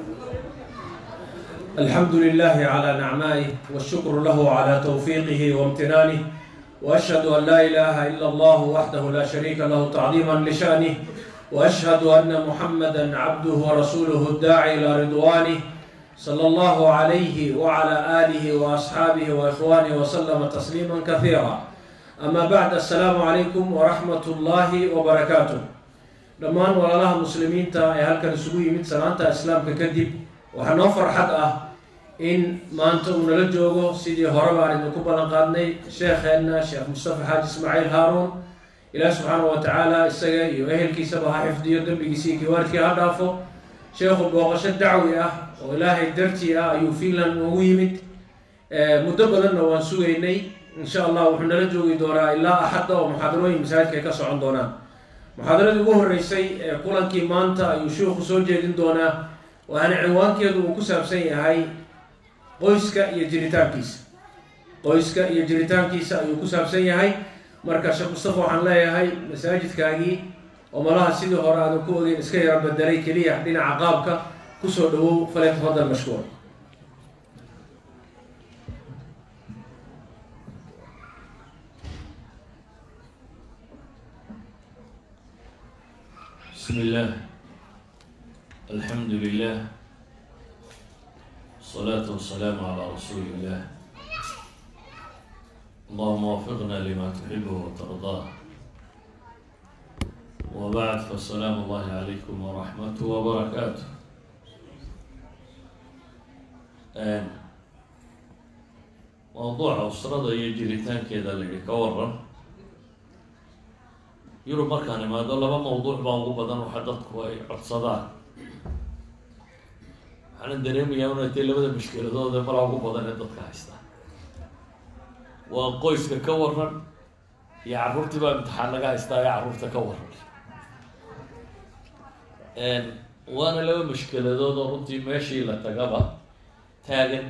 الحمد لله على نعمائه والشكر له على توفيقه وامتنانه واشهد ان لا اله الا الله وحده لا شريك له تعظيما لشانه واشهد ان محمدا عبده ورسوله الداعي الى رضوانه صلى الله عليه وعلى اله واصحابه واخوانه وسلم تسليما كثيرا اما بعد السلام عليكم ورحمه الله وبركاته dhammaan walaalaha muslimiinta ee halkan isugu yimid salaanta islaamka kadib waxaa noo farxad ah in maanta uu nala joogo sidii hore baan idinku ballan qaadnay sheekheenna sheekh mustafa xaaji ismaaciil haaruun ilaah subxaana wa tacaala isaga iyo ehelkiisaba ha xifdiyo dembigiisa iyo kiwaarkii ha dhaafo sheekhu booqasho dacwi ah oo ilaahay dartii ah ayuu finland noogu yimid muddo badanna waan sugaynay insha allah wuxuu nala joogi doonaa ilaa axadda oo muxaadarooyin masaajidka ay ka socon doonaan muxaadaradii ugu horreysay ee kulankii maanta ayuu sheikhu soo jeedin doonaa waxaana cinwaankeedu uu ku saabsan yahay qoyska iyo jiritaankiisa qoyska iyo jiritaankiisa ayuu ku saabsan yahay marka sheekh mustafa waxaan leeyahay masaajidkaagii oo malaha sidii hore aadan ku ogeyn iska yara bedelay keliya dhinaca qaabka kusoo dhawow fale tafadal mashkuur بسم الله الحمد لله الصلاة والسلام على رسول الله اللهم وفقنا لما تحبه وترضاه وبعد فالسلام الله عليكم ورحمته وبركاته آن موضوع أسرة يجريتان كذا اللي كورن yurub markaan imaado laba mawduuc baa ugu badan waxa dadku ay codsadaan waxaana dareemayaa inay tay labada mushkiladood ee malaa ugu badan ee dadka haystaa waa qoyska ka waran iyo carruurtii baa imtixaan laga haystaa ee carruurta ka waran waana laba mushkiladood oo runtii meeshii la tagaba taagan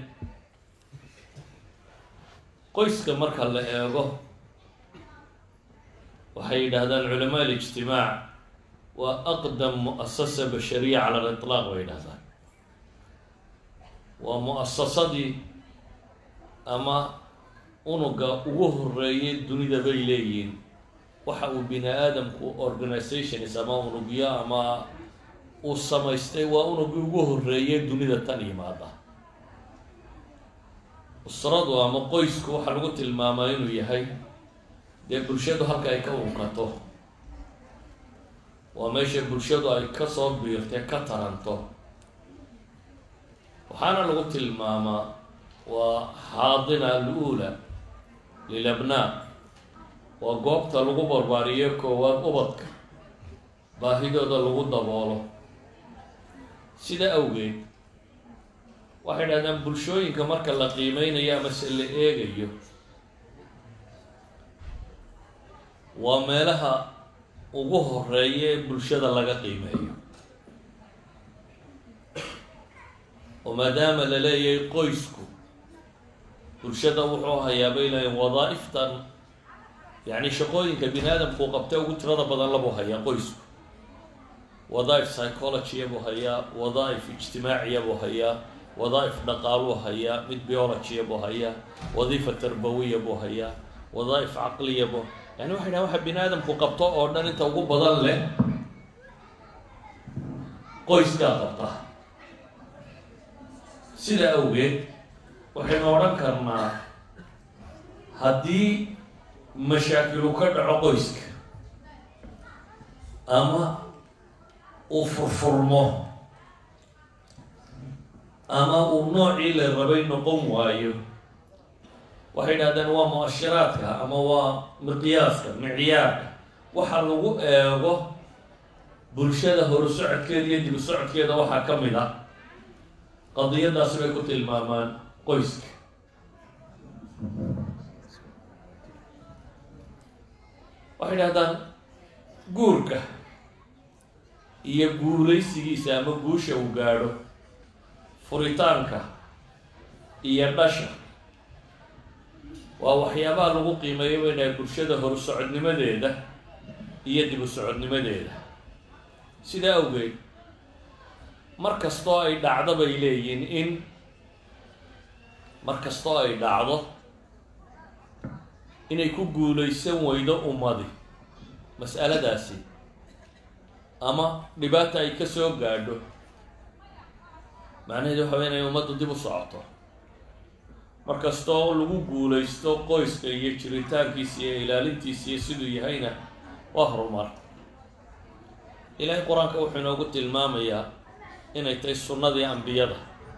qoyska marka la eego waxay yidhaahdaan culamaa alijtimaac waa aqdam mu'asasa bashariya cala aliطlaaq bay yidhahdaan waa mu'asasadii ama unuga ugu horeeyay dunida bay leeyihiin waxa uu bini aadamku organizations ama unugyo ama uu samaystay waa unugii ugu horeeyay dunida tan yimaada usradu ama qoysku waxaa lagu tilmaamaa inuu yahay dee bulshadu halka ay ka unkato waa meesha bulshadu ay kasoo biirtay ka taranto waxaana lagu tilmaamaa waa xaadina al-uula lilabnaa waa goobta lagu barbaariyo koowaad ubadka baahidooda lagu daboolo sida awgeed waxay dhahdaan bulshooyinka marka la qiimeynayo amase la eegayo waa meelaha ugu horeeya ee bulshada laga qiimeeyo oo maadaama la leeyahay qoysku bulshada wuxuu hayaa bay leeyiin wadaa-iftan yacni shaqooyinka bini aadamku qabtay ugu tirada badan labuu hayaa qoysku wadaa-if psychologiya buu hayaa wadaa-if ijtimaaciya buu hayaa wadaa-if dhaqaaluu hayaa mid biologiya buu hayaa wadiifa tarbawiya buu hayaa wadaa-if caqliya buu yani waxay dhahan waxa bini aadamku qabto oo dhan inta ugu badan leh qoyskaa qabta sida awgeed waxaynu odhan karnaa haddii mashaakilu ka dhaco qoyska ama uu furfurmo ama uu noocii la rabay noqon waayo waxay dhahdeen waa mu-ashiraadka ama waa miqyaaska micyaarka waxa lagu eego bulshada horu socodkeeda iyo dib u socodkeeda waxaa ka mid ah qadiyadaasi bay ku tilmaamaan qoyska waxay dhahdaan guurka iyo guulaysigiisa ama guusha uu gaadho furitaanka iyo dhasha waa waxyaabaha lagu qiimeeyo weynahay bulshada horu socodnimadeeda iyo dib u socodnimadeeda sidaa awgeed mar kastoo ay dhacdo bay leeyihin in mar kastoo ay dhacdo inay ku guulaysan weydo ummadi mas'aladaasi ama dhibaata ay ka soo gaadho macnaheedu waxa wey inay ummaddu dib u socoto mar kastoo lagu guulaysto qoyska iyo jiritaankiisa iyo ilaalintiisa iyo siduu yahayna waa horumar ilaahay qur-aanka wuxuu inoogu tilmaamayaa inay tahay sunnadii ambiyada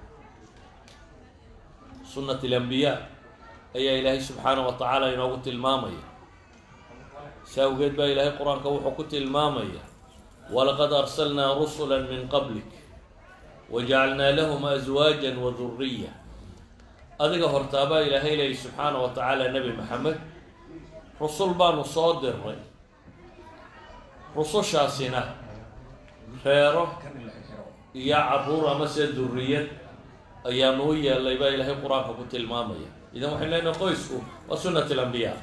sunnat alambiyaa ayaa ilaahay subxaanahu wa tacaala inoogu tilmaamaya si awgeed baa ilaahay qur-aanka wuxuu ku tilmaamaya walaqad arsalnaa rusula min qablik wajacalnaa lahum aswaajan wa duriya adiga hortaabaa ilaahay leeyay subxaana wa tacaala nebi maxamed rusul baanu soo diray rusushaasina reero iyo caruur amase duriyad ayaanu u yeelay baa ilaahay qur-aanka ku tilmaamaya idan waxaynu leenahay qoysku waa sunnat alambiyaa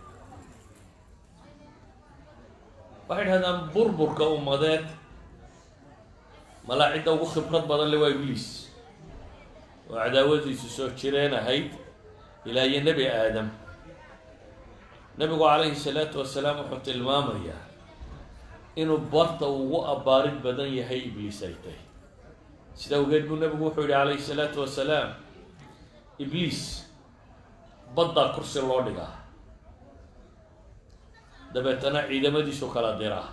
waxay dhahdaan burburka ummadeed malaa cidda ugu khibrad badan le waa ibliis oo cadaawadiisu soo jireen ahayd ilaa iyo nebi aadam nebigu calayhi salaatu wasalaam wuxuu tilmaamayaa inuu barta ugu abbaarid badan yahay ibliis ay tahay sida awgeed buu nebigu wuxuu yihi calayhi salaatu wasalaam ibliis baddaa kursi loo dhigaa dabeetana ciidamadiisu kala diraa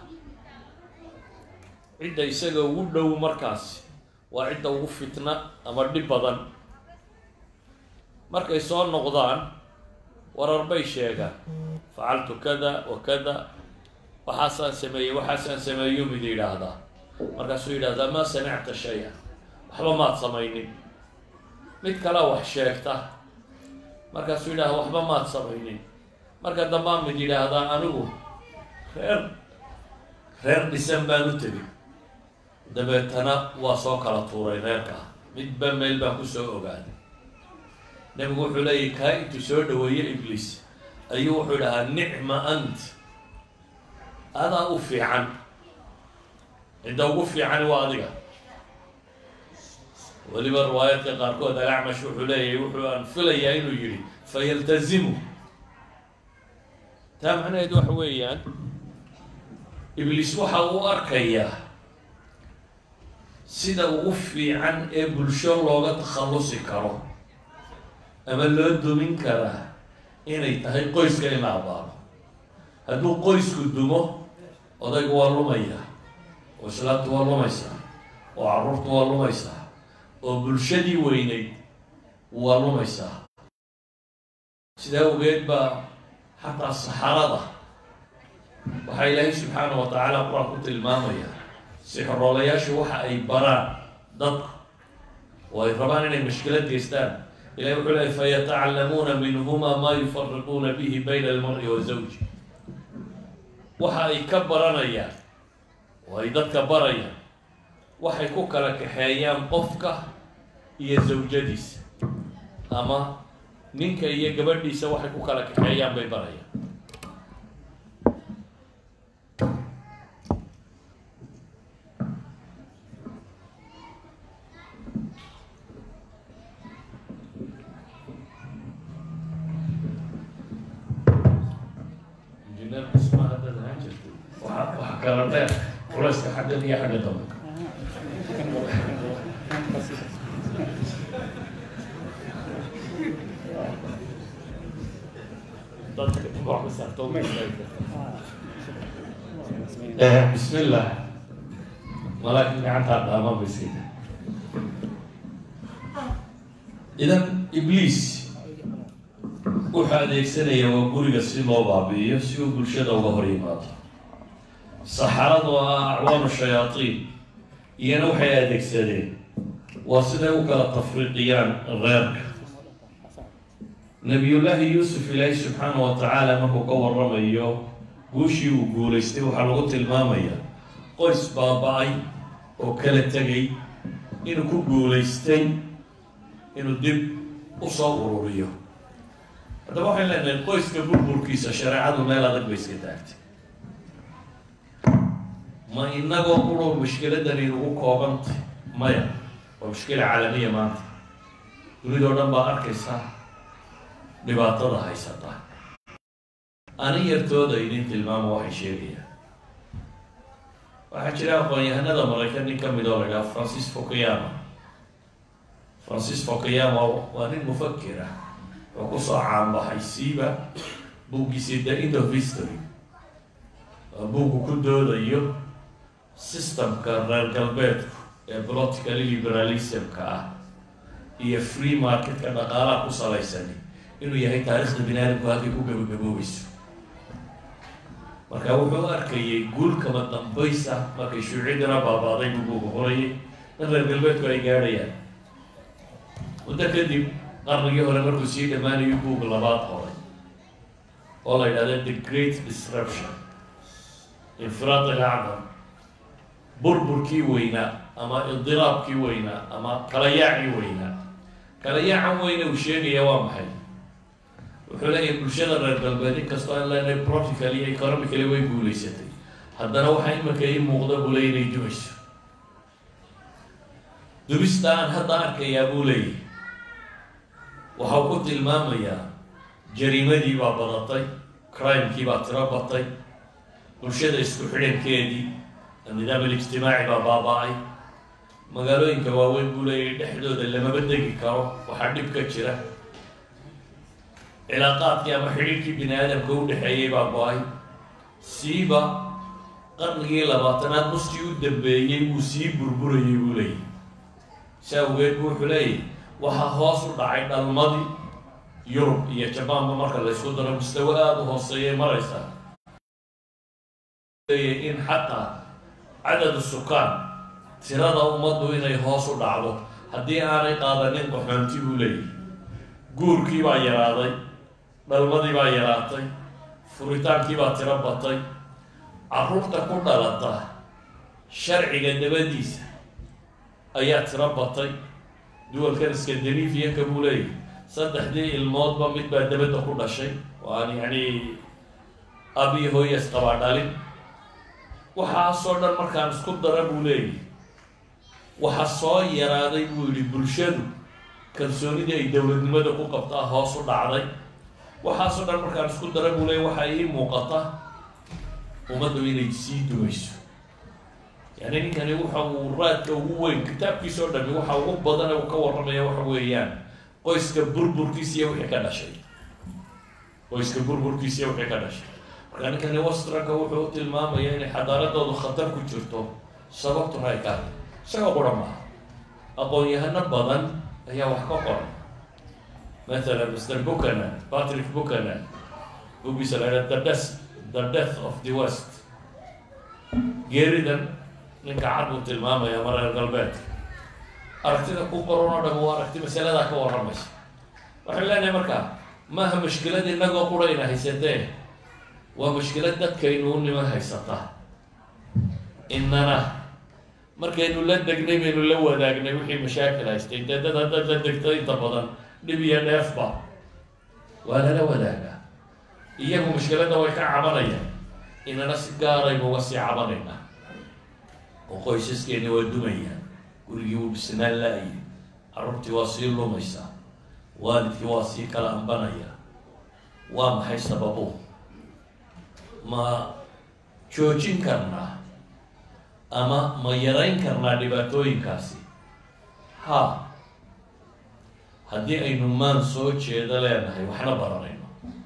cidda isaga ugu dhow markaasi waa cidda ugu fitna ama dhib badan markay soo noqdaan warar bay sheegaan facaltu kada wa kada waxaasaan sameeyey waxaasaan sameeyo mid yidhaahdaa markaasuu yidhahdaa maa samicta shay-a waxba maad samaynin mid kalea wax sheegta markaasuu yidhahdaa waxba maad samaynin marka dambaa mid yidhaahdaa anigu reer reer dhisan baan u tegin dabeetana waa soo kala tuuray reerka midba meel baan kusoo ogaaday nebigu wuxuu leeyahy kaa intuu soo dhaweeye ibliis ayuu wuxuu dhahaa nicma ant adaa u fiican cidda ugu fiicani waa adiga weliba riwaayadka qaarkood alacmash wuxuu leeyahay wuxuu aan filayaa inuu yidhi fayaltazimu taa macnaheedu waxa weeyaan ibliis waxa uu arkayaa sida ugu fiican ee bulsho looga takhallusi karo ama loo dumin karaa inay tahay qoyska in la abaaro hadduu qoysku dumo odaygu waa lumaya oo islaamtu waa lumaysaa oo carruurtu waa lumaysaa oo bulshadii weyneyd waa lumaysaa sidaa awgeed baa xataa saxarada waxaa ilaahay subxaana wa tacaala qur-aan ku tilmaamaya sixroolayaashu waxa ay baraan dadku oo ay rabaan inay mashkilad geystaan ilahay wuxuu leey fayatacallamuuna minhuma maa yufariquuna bihi bayna almari wa zawji waxa ay ka baranayaan oo ay dadka barayaan waxay ku kala kaxeeyaan qofka iyo zawjadiisa ama ninka iyo gabadhiisa waxay ku kala kaxeeyaan bay barayaan injineer dhisma haddaad ahaan jirtay waxa waxa kala dheer culayska xaggan iyo xagga dambe dadka wax ka saarto uma istaagi karta bismi illah malaakin gacantaa dhaaman ba iskayta idan ibliis wuxuu adeegsanaya waa guriga si loo baabi'iyo si uu bulshada uga hor yimaado saxaradu ah acwaanu shayaatiin iyana waxay adeegsadeen waa siday u kala tafriiqiyaan reerka nabiyullaahi yuusuf ilaahi subxaana wa tacaala markuu ka waramayo guushii uu guulaystay waxaa lagu tilmaamaya qoys baaba-ay oo kala tegay inuu ku guulaystay inuu dib usoo ururiyo haddaba waxay leenahay qoyska burburkiisa shareecadu meel adag bay iska taagtay ma inagoo qurur mushkiladani nagu koobantay maya waa mushkila caalamiya maanta dunidao dhan baa arkaysa dhibaatada haysata ani yartooda idin tilmaamo waxay sheegayaan waxaa jira aqoon-yahanada maraykan nin ka mid oo la idhaha francis fokayama francis fokayama waa nin mufakir ah wuxuu kusoo caanbaxay siiba buuggiisii the end of history waa buuggu ku doodayo systemka reer galbeedku ee political liberalismka ah iyo free marketka dhaqaalaha ku salaysani inuu yahay taarikhda bini aadamku halkay ku gabagaboobayso marka wuxuu arkayay guul kama dambaysa markay shuucidina baabaaday buu buuga qorayay in reer galbeedku ay gaadhayaan muddo kadib qarnigii hore markuu sii dhammaanayo buug labaad qoray oo la yidhahda the great disruption infiraad alacdam burburkii weynaa ama idiraabkii weynaa ama kalayaacii weynaa kalayaacan weyne uu sheegaya waa maxay wuxuu leeyahay bulshada reer galbeed inkastoo aan leenahay practical iyo economically way guulaysatay haddana waxaa imanka ii muuqda buu leey inay dumayso dumista aan hadda arkayaa buu leeyahay waxau ku tilmaamayaa jariimadii baa badatay crimekii baa tiro batay bulshada isku xidhankeedii nidaam alijtimaaci baa baaba-ay magaalooyinka waaweyn buu leeyahay dhexdooda lamaba degi karo waxaa dhib ka jira cilaaqaadkii ama xidhiirkii bini aadamka u dhexeeyey baa go-ay siiba qarnigii labaatanaad muskii u dambeeyey wuu sii burburayay buu leeyahy si awgeed bu wuxuu leeyahy waxaa hoos u dhacay dhalmadii yurub iyo jabaanba marka la ysku daro mustawo aada u hooseeyay maraysa leeyahy in xataa cadadu sukaan tirada ummaddu inay hoos u dhacdo haddii aanay qaadanin qaxoonti buu leeyahy guurkii baa yaraaday dhalmadii baa yaraatay furitaankii baa tiro batay carruurta ku dhalata sharciga dabadiisa ayaa tiro batay duwalkan scandinavianka buu leeyahy saddexdii ilmoodba mid baa dabadda ku dhashay oo aan yacni abiyo hooyas qabaa dhalin waxaasoo dhan markaan isku dara buu leeyahy waxa soo yaraaday buu yidhi bulshadu kalsoonidii ay dowladnimada ku qabtaa hoos u dhacday waxaasoo dhan markaan isku dara buu leeyahy waxaa ii muuqata ummaddu inay sii dumayso yani ninkani waxa uu raadka ugu weyn kitaabkiisa oo dhami waxa ugu badan uu ka warramaya waxa weeyaan qoyska burburkiisiiyo wixii ka dhashay qoyska burburkiisiiyo wixii ka dhashay marka ninkani wastranka wuxuu u tilmaamaya inay xadaaradoodu khatar ku jirto sababtuna ay ka hadlay isagoo qura maaha aqoon-yahano badan ayaa wax ka qoray mathalan mr buchanan patrick buchanan bugiisa la idhaha the death the death of the west geeridan ninka cad buu tilmaamaya ma reer galbeedka aragtida ku qoran oo dham waa aragti masaladaa ka warramaysa waxaan leenahay markaa maaha mashkilad inagoo qurayna haysatee waa mashkilad dadkaynu u niman haysataa inana markaynu la degnay baynu la wadaagnay wixii mashaakil haystay dee dad haddaad la degto inta badan dhib iyo dheefba waa lala wadaagaa iyagu mashkiladda way ka cabanayaan inana si gaaraynu uga sii cabanaynaa oo qoysaskeeni waa dumayaan gurigii wuu dhisnaan la-ayay carruurtii waa sii lumaysaa waalidkii waa sii kala ambanaya waa maxay sababu ma joojin karnaa ama ma yarayn karnaa dhibaatooyinkaasi ha haddii aynu maan soo jeedo leenahay waxna baranayno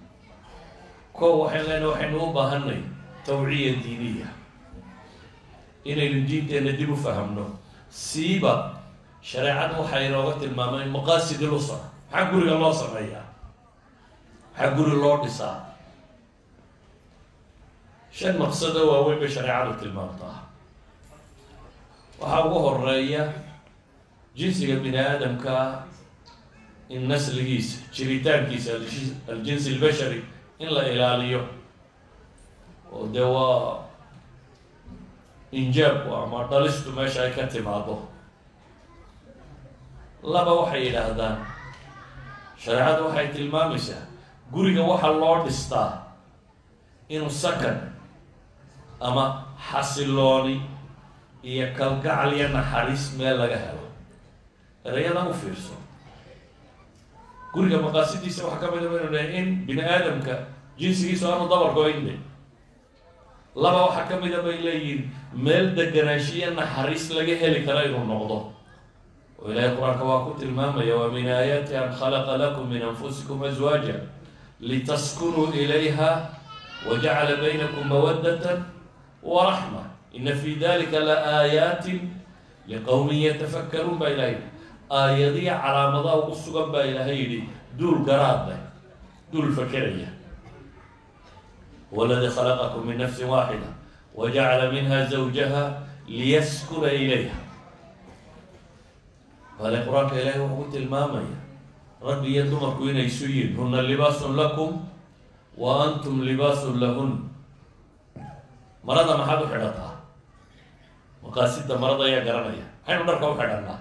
ko waxayn leenahay waxaynu u baahanay tawciya diiniya inaynu diinteenna dib u fahamno siiba shareecadu waxay inooga tilmaamay maqaasid lusra maxaa guriga loo sameeyaa maxaa guri loo dhisaa shan maqsado waaweyn bay shareecadu tilmaamtaa waxaa ugu horeeya jinsiga bini aadamka in nasligiisa jiritaankiisa aljinsi albashari in la ilaaliyo oo dee waa injaabku ama dhalistu meesha ay ka timaado laba waxay yidhaahdaan shareecadu waxay tilmaamaysaa guriga waxa loo dhistaa inuu sakan ama xasilooni iyo kalgacal iyo naxariis meel laga helo erayadan u fiirso guriga maqaasidiisa waxaa ka mid a baynu dhahay in bini aadamka jinsigiisu aanu dabar go-inde laba waxaa ka mid a bay leeyihiin meel deganaanshiyo naxariis laga heli kara inuu noqdo oo ilaahay qur-aanka waa ku tilmaamaya wa min aayaati an khalaqa lakum min anfusikum aswaaja litaskunuu ilayha wajacala baynakum mawaddatan waraxma ina fi dalika la aayaatin liqowmin yatafakkaruun baa ilahay yidhi aayadiya calaamadaha ugu sugan baa ilaahay yidhi duul garaad leh duul fakeraya والذي خلقكم من نفس واحدة وجعل منها زوجها ليسكن إليها قال القرآن إلهي وقلت المامية ربي يدمرك إن يسوين هن لباس لكم وأنتم لباس لهن مرضى ما حدو حدثها مقاصد مرضى يا قرنية حين نركب حدثنا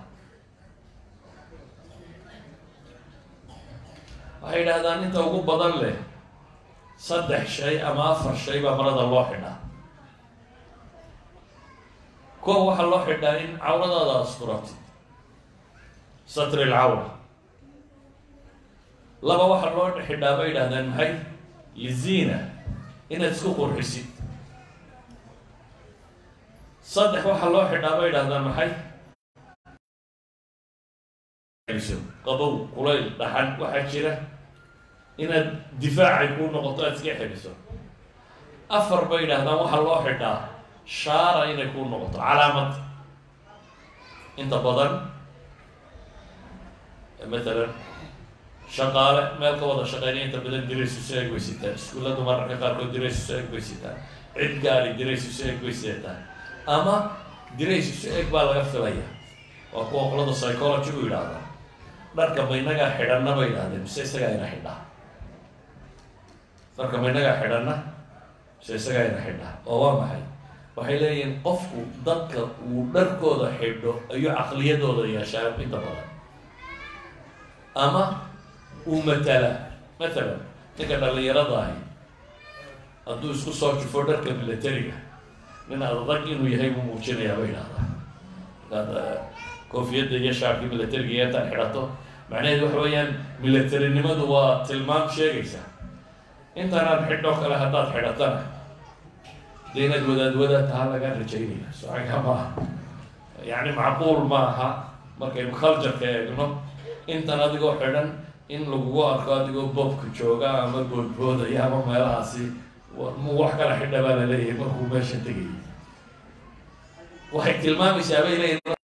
waxay dhahdaan inta ugu badan leh saddex shay ama afar shay baa marada loo xidhaa koo waxaa loo xidhaa in cawradaada asturatid satri lcawra laba waxaa loo xidhaa bay yidhahdaan maxay liziina inaad isku qurxisid saddex waxaa loo xidhaa bay yidhahdaan maxay qabow kulayl dhaxan waxaa jira inaad difaacay kuu noqoto aad iska xidhiso afar bay yidhahdaan waxaa loo xidhaa shaara inay kuu noqoto calaamad inta badan matalan shaqaale meel ka wada shaqeynaya inta badan diraysu si eg bay sitaan iskuulladu mararka qaarkood diraysu si eg bay sitaan cid gaari diraysu si eg bay sitaan ama diraysu si eg baa laga filaya waa kuwa qolada psychology u yidhaahda dharka maynagaa xidhanna bay yidhahdeen mise isagaa ina xidhaa dharka maynagaa xidhanna mise isagaa ina xidhaa oo waa maxay waxay leeyihiin qofku dadka uu dharkooda xidho ayuu caqliyadooda yeeshaa inta badan ama uu matala matalan ninka dhallinyarada ahi hadduu isku soo jufo dharka militariga nin adag inuu yahay buu muujinayaa bay yidhahdaa markaad koofiyadda iyo shaarkii militariga iyo intaad xidhato macnaheedu waxa weeyaan militarinimadu waa tilmaam sheegaysa intaanaad xidho kale haddaad xidhatana dee inaad wadaad wadaad taha lagaa rajaynaya socaga maaha yacni macquul maaha markaynu cultureka eegno intan adigoo xidhan in lagugu arko adigoo bobka jooga ama boodboodaya ama meelahaasi mu wax kala xidha baa la leeyahay markuu meesha tegayay waxay tilmaamaysaa bay leeyihin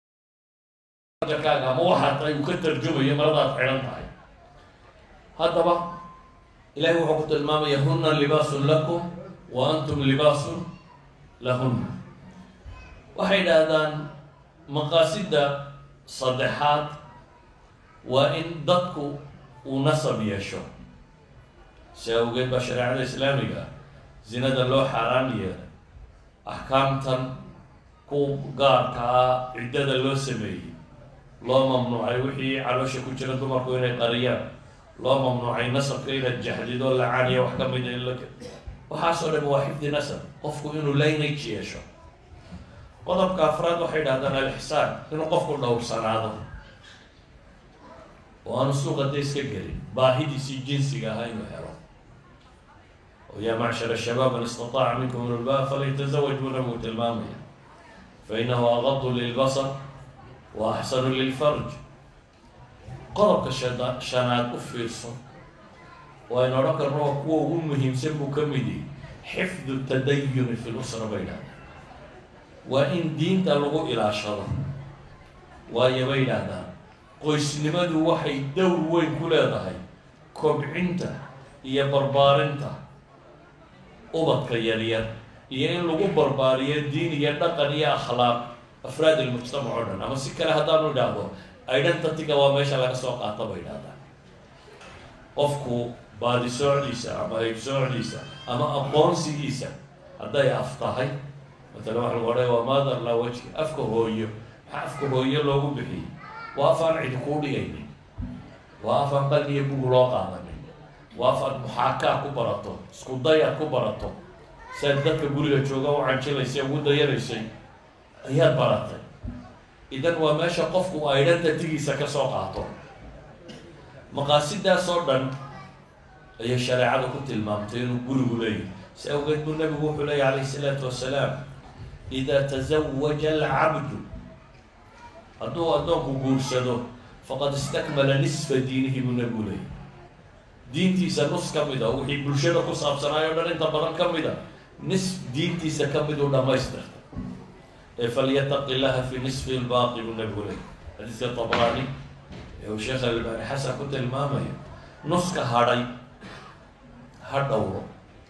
kaaga ama waxaad tahay uu ka tarjumayo maradaad xidhan tahay haddaba ilahi wuxuu ku tilmaamaya huna libaasun lakum wa antum libaasun lahunna waxay idhaahdaan maqaasida saddexaad waa in dadku uu nasab yeesho si awgeed baa shareecada islaamiga zinada loo xaaraan yeelay axkaamtan ku gaarka ah ciddada loo sameeyey loo mamnuucay wixii caloosha ku jira dumarku inay qariyaan loo mamnuucay nasabka inaad jaxdido lacaaniya wax ka mida in la waxaasoo dhan waa xifdi nasab qofku inuu lineage yeesho qodobka afraad waxay dhahdaan alixsaan inuu qofku dhowrsanaado oo aanu suuqa da iska gelin baahidiisii jinsiga ahaa inuu helo oo yaa macshar shabaab man istataaca minkum ilbaa falytazawaj buu nabigu tilmaamaya fainahu agadu lilbasar wa axsanu lilfarj qodobka shada shanaad u fiirso waynu odhan karno waa kuwa ugu muhiimsan buu ka mid yihi xifdu tadayuni fi lusra bay dhahdaan waa in diinta lagu ilaashado waayo bay dhahdaan qoysnimadu waxay dowr weyn ku leedahay kobcinta iyo barbaarinta ubadka yaryar iyo in lagu barbaariyo diin iyo dhaqan iyo akhlaaq afraad ilmujtamac o dhan ama si kale haddaanu idhaahdo identityga waa meesha laga soo qaata bay idhahdaan qofku baadisoocdiisa ama haybsoocdiisa ama aqoonsigiisa hadday af tahay matala waxa lagu odhay waa mother la wajhi afka hooyo maxaa afka hooyo loogu bixiyey waa afaan cidi kuu dhigaynin waa afaan qalin iyo bug loo qaadanin waa afaad muxaakaa ku barato isku dayaad ku barato siaad dadka guriga jooga u canjilaysay ugu dayanaysay ayaad baratay idan waa meesha qofku identitygiisa ka soo qaato maqaasidaas oo dhan ayay shareecada ku tilmaamtay inuu gurigu leeyahy si awgeed buu nabigu wuxuu leeyahy calayhi isalaatu wasalaam idaa tazawaja alcabdu hadduu addoonku guursado faqad istakmala nisfa diinihi buu nabigu leeyahy diintiisa nus ka mid a wixii bulshada ku saabsanaay o dhan inta badan ka mid a nis diintiisa ka mid uu dhamaystirta ee falyataqi llaha fi nisfi lbaaqi buu nabigu leeyahy xadiiska tabraani ee uu sheekh albaani xasan ku tilmaamayo nuska hadhay ha dhowro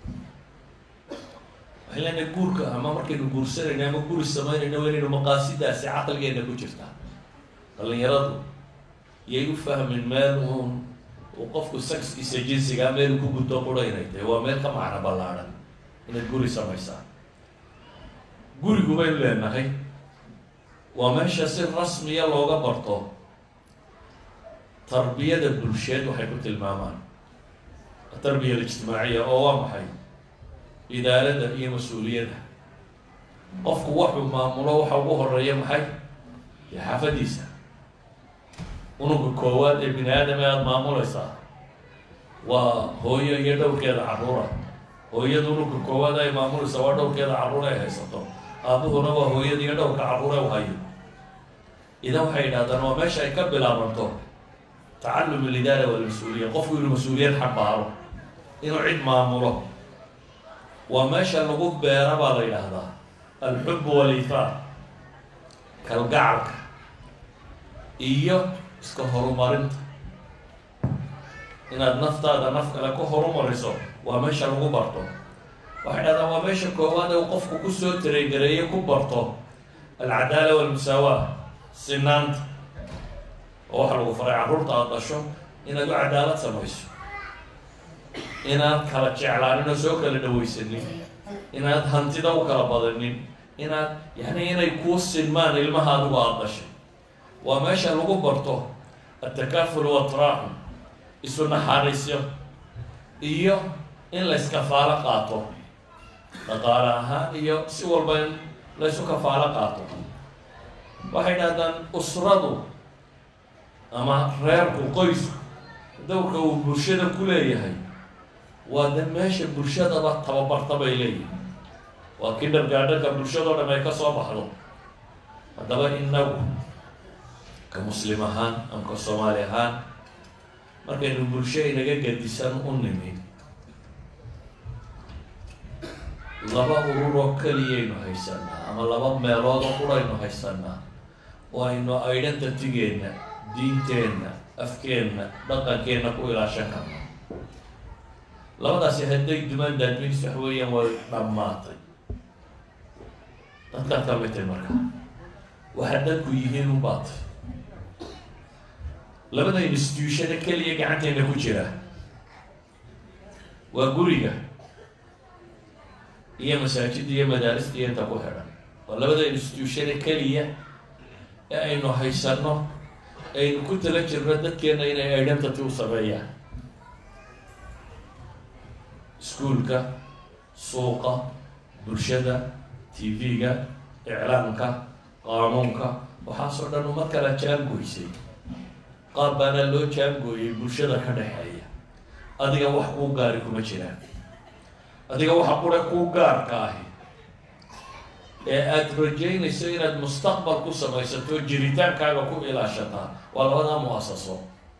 waxay leenahay guurka ama markaynu guursanayno ama guri samaynayno waa inaynu maqaasidaasi caqligeena ku jirtaa dhalinyaradu yay u fahmin meel uun uu qofku saxkiisa jinsigaa meel ku guddo qura inay tahay waa meel ka macno ballaadhan inaad guri samaysaan gurigu baynu leenahay waa meesha si rasmiya looga barto tarbiyada bulsheed waxay ku tilmaamaan atarbiya alijtimaaciya oo waa maxay idaarada iyo mas-uuliyadda qofku waxuu maamulo waxa ugu horeeya maxay iyo xaafadiisa unuga koowaad ee bini aadam ee aada maamulaysaa waa hooyo iyo dhowrkeeda carruura hooyada unuga koowaad ay maamulaysaa waa dhowrkeeda carruur ay haysato aabuhuna waa hooyada iyo dhowrka carruur ee u hayo idan waxay yidhahdaan waa meesha ay ka bilaabanto tacallum alidaara walmas-uuliya qofku inuu mas-uuliyad xambaaro inuu cid maamulo waa meesha lagu beera baa la yidhaahdaa alxub walifaar kalgacalka iyo iska horumarinta inaad naftaada naf kale ku horumariso waa meesha lagu barto waxay dhahdaan waa meesha koowaad ee uu qofku kusoo taregareeye ku barto alcadaala walmusaawa sinaanta oo waxa lagu faray carruurta aada dhasho inaad u cadaalad samayso inaad kala jeclaanin oo soo kala dhawaysanin inaad hantida u kala badanin inaad yani inay kuu sinmaan ilmaha adigu aada dhashay waa meesha lagu barto atakaaful watraaxum isu naxariisyo iyo in la iskafaalo qaato dhaqaale ahaan iyo si walba in la ysu kafaalo qaato waxay dhahdaan usradu ama reerku qoysku dowrka uu bulshada ku leeyahay waa de meesha bulshadaba tababarta bay leeyihin waa kindergaadhanka bulshadao dhan ay ka soo baxdo haddaba inagu ka muslim ahaan ama ka soomaali ahaan markaynu bulsho inaga gadisan u nimi laba urur oo keliyaynu haysanaa ama laba meelood oo quraynu haysanaa oo aynu identitygeenna diinteenna afkeenna dhaqankeenna ku ilaashan karno labadaasi hadday dumaan daadminis wax weeyaan way dhammaatay dadkaad ka mitay marka waxaad dadku yihiin u baatay labada institutiona keliya gacanteena ku jira waa guriga iyo masaajidda iyo madaarista iyo inta ku xidhan waa labada institutiona keliya ee aynu haysanno aynu ku tala jirno dadkeena inay identity u sameeyaan iskuulka suuqa bulshada t v-ga iclaamka qaanuunka waxaasoo dhan uma kala jaangoysay qaab baana loo jaangooyay bulshada ka dhexeeya adiga wax kuu gaari kuma jiraan adiga waxa qura kuu gaarka ahi ee aada rajaynayso inaad mustaqbal ku samaysato jiritaankaaga ku ilaashataa waa labadaa mu-asaso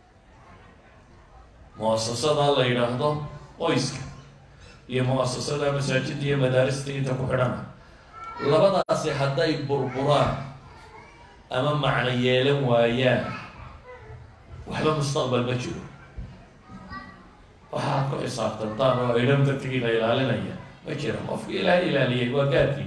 mu-asasada la yidhaahdo qoyska iyo mu-asasada masaajidda iyo madaarista inta ku xidhana labadaasi hadday burburaan ama macno yeelan waayaan waxba mustaqbal ma jiro waxaad ku xisaabtantaan oo identitygiina ilaalinaya ma jira qofki ilaahay ilaaliyay waa gaarkii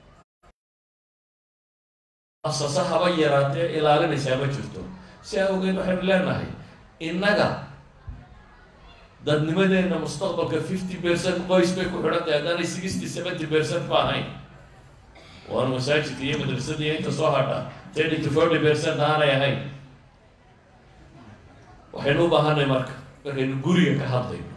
asase haba yaraatee ilaalinaysaa ma jirto si awgeed waxaynu leenahay innaga dadnimadeenna mustaqbalka fifty percent qoys bay ku xidhan tahay haddaanay sixty seventy percent ba ahayn waana masaajidka iyo madrasada iyo inta soo hadha thirty to forty percent aanay ahayn waxaynu u baahanay marka markaynu guriga ka hadlayno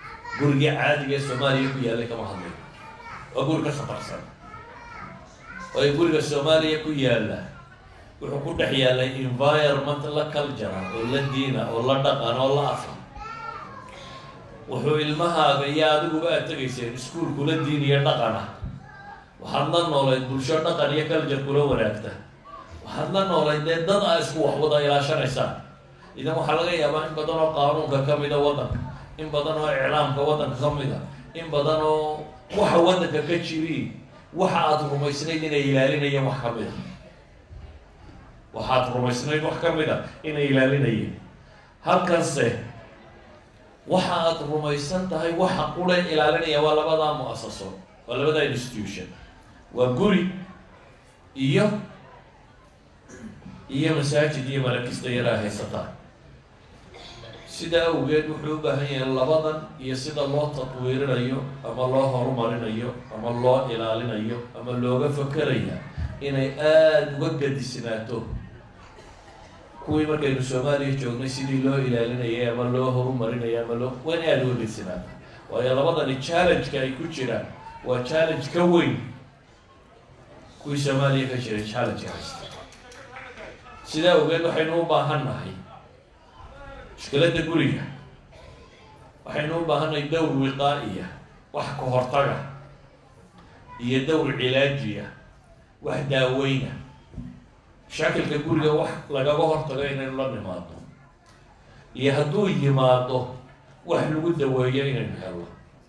gurigii caadiga ee soomaaliya ku yaallay kama hadlayno waa guri ka khatarsan oo ay guriga soomaaliya ku yaalla wuxuu ku dhex yaallay environment la cultura oo la diina oo la dhaqan oo la afa wuxuu ilmahaaga iyo adiguba aad tegayseen iskuol kula diin iyo dhaqana waxaad la noolayd bulsho dhaqan iyo culture kula wanaagta waxaad la noolayd dee dad aa isku wax wada ilaashanaysaan idan waxaa laga yaabaa in badan oo qaanuunka ka mida waddanka in badan oo iclaamka waddanka ka mida in badan oo waxa waddanka ka jiriin waxa aada rumaysnayd inay ilaalinayeen wax ka mid a waxaad rumaysnayd wax ka mid a inay ilaalinayeen halkanse waxa aada rumaysan tahay waxa qule ilaalinaya waa labadaa mu-asaso waa labadaa institution waa guri iyo iyo masaajid iyo malakista yaraa haysataa sidaa awgeed wuxuu u baahan yahay labadan iyo sida loo tatwiirinayo ama loo horumarinayo ama loo ilaalinayo ama looga fakeraya inay aada uga gadisnaato kuwii markaynu soomaaliya joognay sidii loo ilaalinayay ama loo horumarinaya ama loo waa in aada uga gadisnaata waayo labadani challenge-ka ay ku jiraan waa challenge ka weyn kuwii soomaaliya ka jiray challenge haysta sidaa awgeed waxaynu u baahan nahay mushkiladda guriga waxaynu u baahannahay dowr wiqaa-iya wax ka hortaga iyo dowr cilaajiya wax daaweyna mashaakilka guriga wax lagaga hortago inaynu la nimaado iyo hadduu yimaado wax lagu daweeyo inaynu helno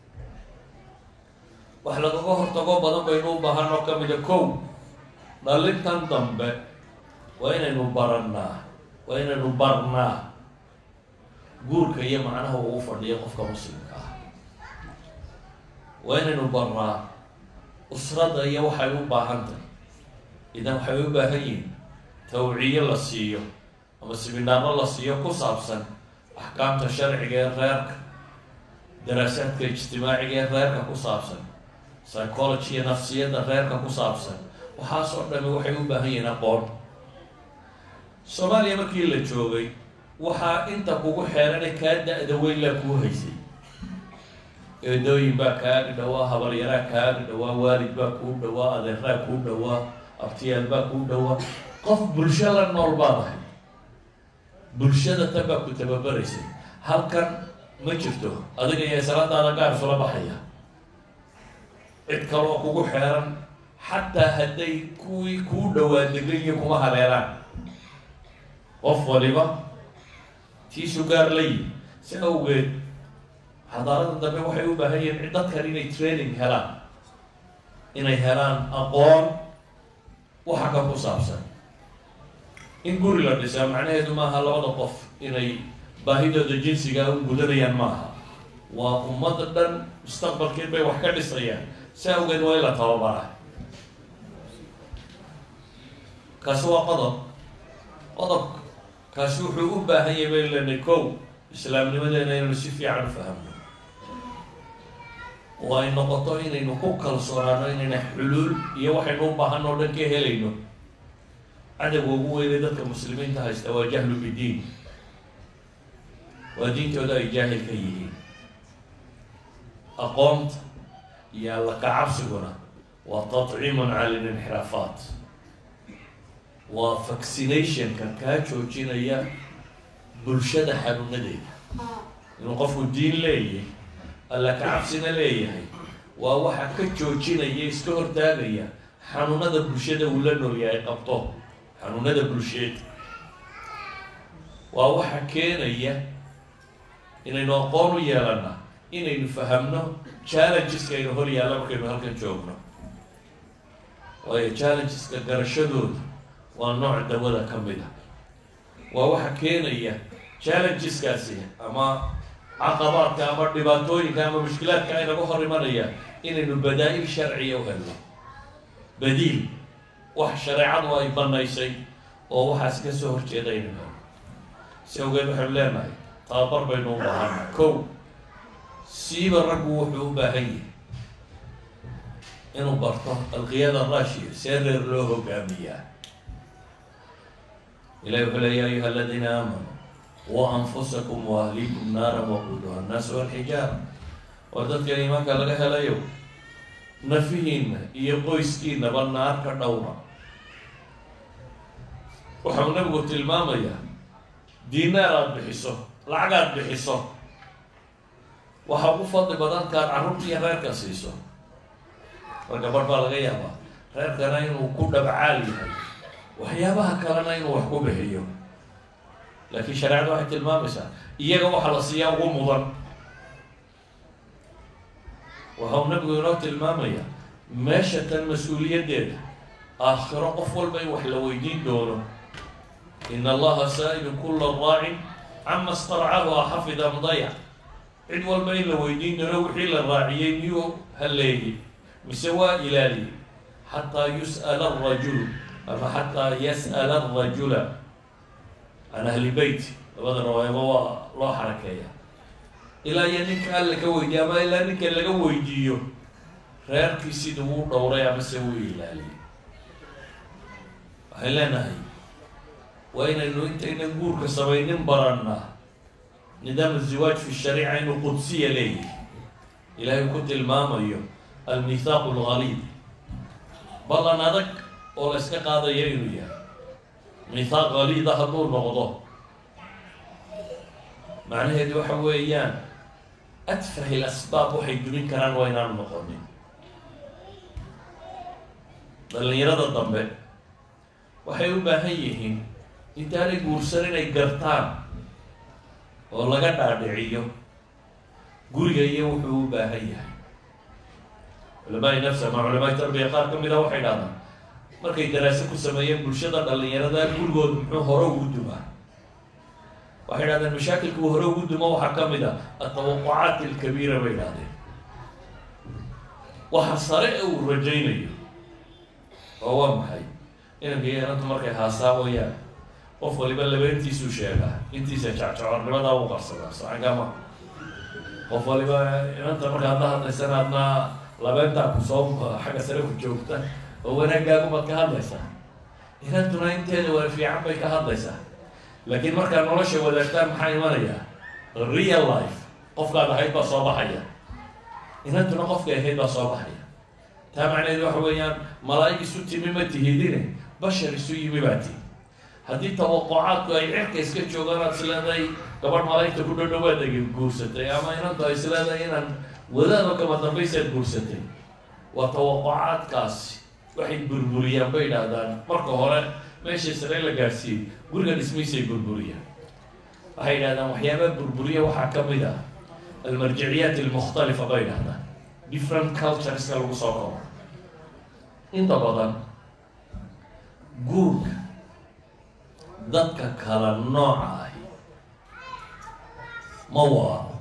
wax lagaga hortago badan baynu u baahan oo ka mida kow dhalintan dambe waa inaynu barannaa waa inaynu barnaa guurka iyo macnaha uu fadhiyo qofka muslimka ah waa inaynu barnaa usradda iyo waxay u baahan tahay idan waxay u baahan yihin tawciyo la siiyo ama siminaano la siiyo ku saabsan axkaamta sharciga ee reerka daraasaadka ijtimaaciga ee reerka ku saabsan psychology iyo nafsiyadda reerka ku saabsan waxaas oo dhami waxay u baahan yihiin aqoon soomaaliya markii la joogay waxaa inta kugu xeerana kaa da-da weyn laa kuu haysay eedooyin baa kaaga dhawaa habaryaraa kaaga dhawaa waalid baa kuu dhawaa adeeraa kuu dhawaa abtiyaal baa kuu dhawaa qof bulsho la nool baad ahay bulshada tan baa ku tababaraysay halkan ma jirto adiga iyo salaadaada gaar isula baxaya cid kaloo kugu xeeran xataa hadday kuwii kuu dhawaa degayo kuma haleelaan qof waliba tiisu gaar la yimi si awgeed xadaarada dambe waxay u baahan yihiin cid dadkan inay training helaan inay helaan aqoon waxa ka ku saabsan in guri la dhisaa macnaheedu maaha labada qof inay baahidooda jinsiga u gudanayaan maaha waa ummadda dhan mustaqbalkeed bay wax ka dhisayaan si awgeed waa in la tababaraa kaasi waa qodob qodob kaasi wuxuu u baahan yahay bay lenay kow islaamnimadeena inaynu si fiican u fahamno oo ay noqoto inaynu ku kalsoonaano inayna xuluul iyo waxaynu u baahan oo dhan ka helayno cadawga ugu weynay dadka muslimiinta haysta waa jahlu bidiin waa diintooda ay jaahil ka yihiin aqoonta iyo alla kacabsiguna waa tatciimun cala linxiraafaat waa vaccinationka kaa joojinaya bulshada xanuunadeeda inuu qofku diin leeyahay alla kacabsina leeyahay waa waxa ka joojinaya iska hortaagaya xanuunada bulshada uu la noolyahay qabto xanuunada bulsheed waa waxa keenaya inaynu aqoon u yeelana inaynu fahamno challengeska aynu hor yaalla markaynu halkan joogno waayo challengeska garashadooda waa nooc dawada ka mid a waa waxa keenaya challengeskaasi ama caqabaadka ama dhibaatooyinka ama mushkilaadka aynaga hor imanaya inaynu badaa-il sharciya u helno badiil wax shareecadu ay banaysay oo waxaas ka soo horjeeda aynu helno si awgeed waxaynu leenahay tababar baynu u baahana kow siiba raggu wuxuu u baahan yahay inuu barto alqiyada rashiya see reer loo hogaamiyaa ilahi wuxuu le ya ayuha aladiina aamanuu waanfusakum waahlikum naara waquuduha annaasu walxijaara war dadkan iimaanka laga helayo nafihiinna iyo qoyskiinaba naar ka dhowra waxau nabigu tilmaamayaa diinaar aada bixiso lacag aada bixiso waxaa ku fadli badan kaad carruurta iyo reerka siiso mar gabadh baa laga yaabaa reerkana inuu ku dhabcaal yahay waxyaabaha kalena inuu wax ku bixiyo laakiin shareecada waxay tilmaamaysaa iyaga waxaa la siiyaa ugu mudan waxau nabigu inoo tilmaamayaa meesha tan mas-uuliyaddeeda aakhiro qof walba in wax la weydiin doono in allaha saa-ilu kula raacin cama starcahu axafida mdayac cid walba in la weydiin doono wixii la raaciyey miyuu halleeyey mise waa ilaaliyey xataa yus'ala arajulu ama xataa yas'ala arajula can ahli beyt labada rawaayaba waa loo xarakeeya ilaa iyo ninka alla ka weydiiye ama ilaa ninka laga weydiiyo reerkii siduu u dhowray amase uu ilaaliyey waxay leenahay waa inaynu intaynan guurka samaynin barannaa nidaam aziwaaj fi shariica inuu qudsiya leeyahay ilaahay ku tilmaamayo almithaaqu algaliid ballan adag oo la yska qaadayo inuu yahay mithaaq galiida hadduu noqdo macnaheedu waxa weeyaan adfahi lasbaab waxay dumin karaan waa inaanu noqonin dhalinyarada dambe waxay u baahan yihiin intaanay guursan inay gartaan oo laga dhaadhiciyo guriga iyo wuxuu u baahan yahay culamaai nafs ama culamaai tarbiya qaar ka mid a waxay dhahdaan markay daraase ku sameeyeen bulshada dhalinyarada gurigood muxuu hore ugu dumaa waxay dhahdeen mashaakilka uu hore ugu dumo waxaa ka mid a atawaqucaat alkabiira bay dhahdeen waxa sare ee uu rajaynayo oo waa maxay inanka iyo inantu markay haasaa wayaan qof waliba labeentiisuu sheegaa intiisa jacjacornimadaa u qarsadaa socankama qof waliba inanta markaad la hadlaysana adna labeentaa kusoo xagga sare ku joogta oo wanaagaagumaad ka hadlaysaa inantuna inteeda wala fiican bay ka hadlaysaa laakiin markaa nolosha wadaagtaan maxaa imanayaa real life qofkaad ahayd baa soo baxaya inantuna qofkay ahayd baa soo baxaya taa macnaheedu waxa weeyaan malaa'ig isu timi ma tihidine bashar isu yimi baa tihi haddii tawaqucaadku ay cirka iska joogaan aad isleedahay gabadh malaa'igta ku dhodhowaad agi guursatay ama inantu ay isleedahay inaan wadaadoo kama dambaysaad guursatay waa tawaqucaadkaasi waxay burburiyaan bay idhaahdaan marka hore meesha sare la gaadhsiiyey guriga dhismaysay burburiyaan waxay yidhahdaan waxyaabaha burburiya waxaa ka mid ah almarjiciyaat almukhtalifa bay idhahdaan different cultureska lagu soo koro inta badan guurka dadka kala nooca ahi ma waaro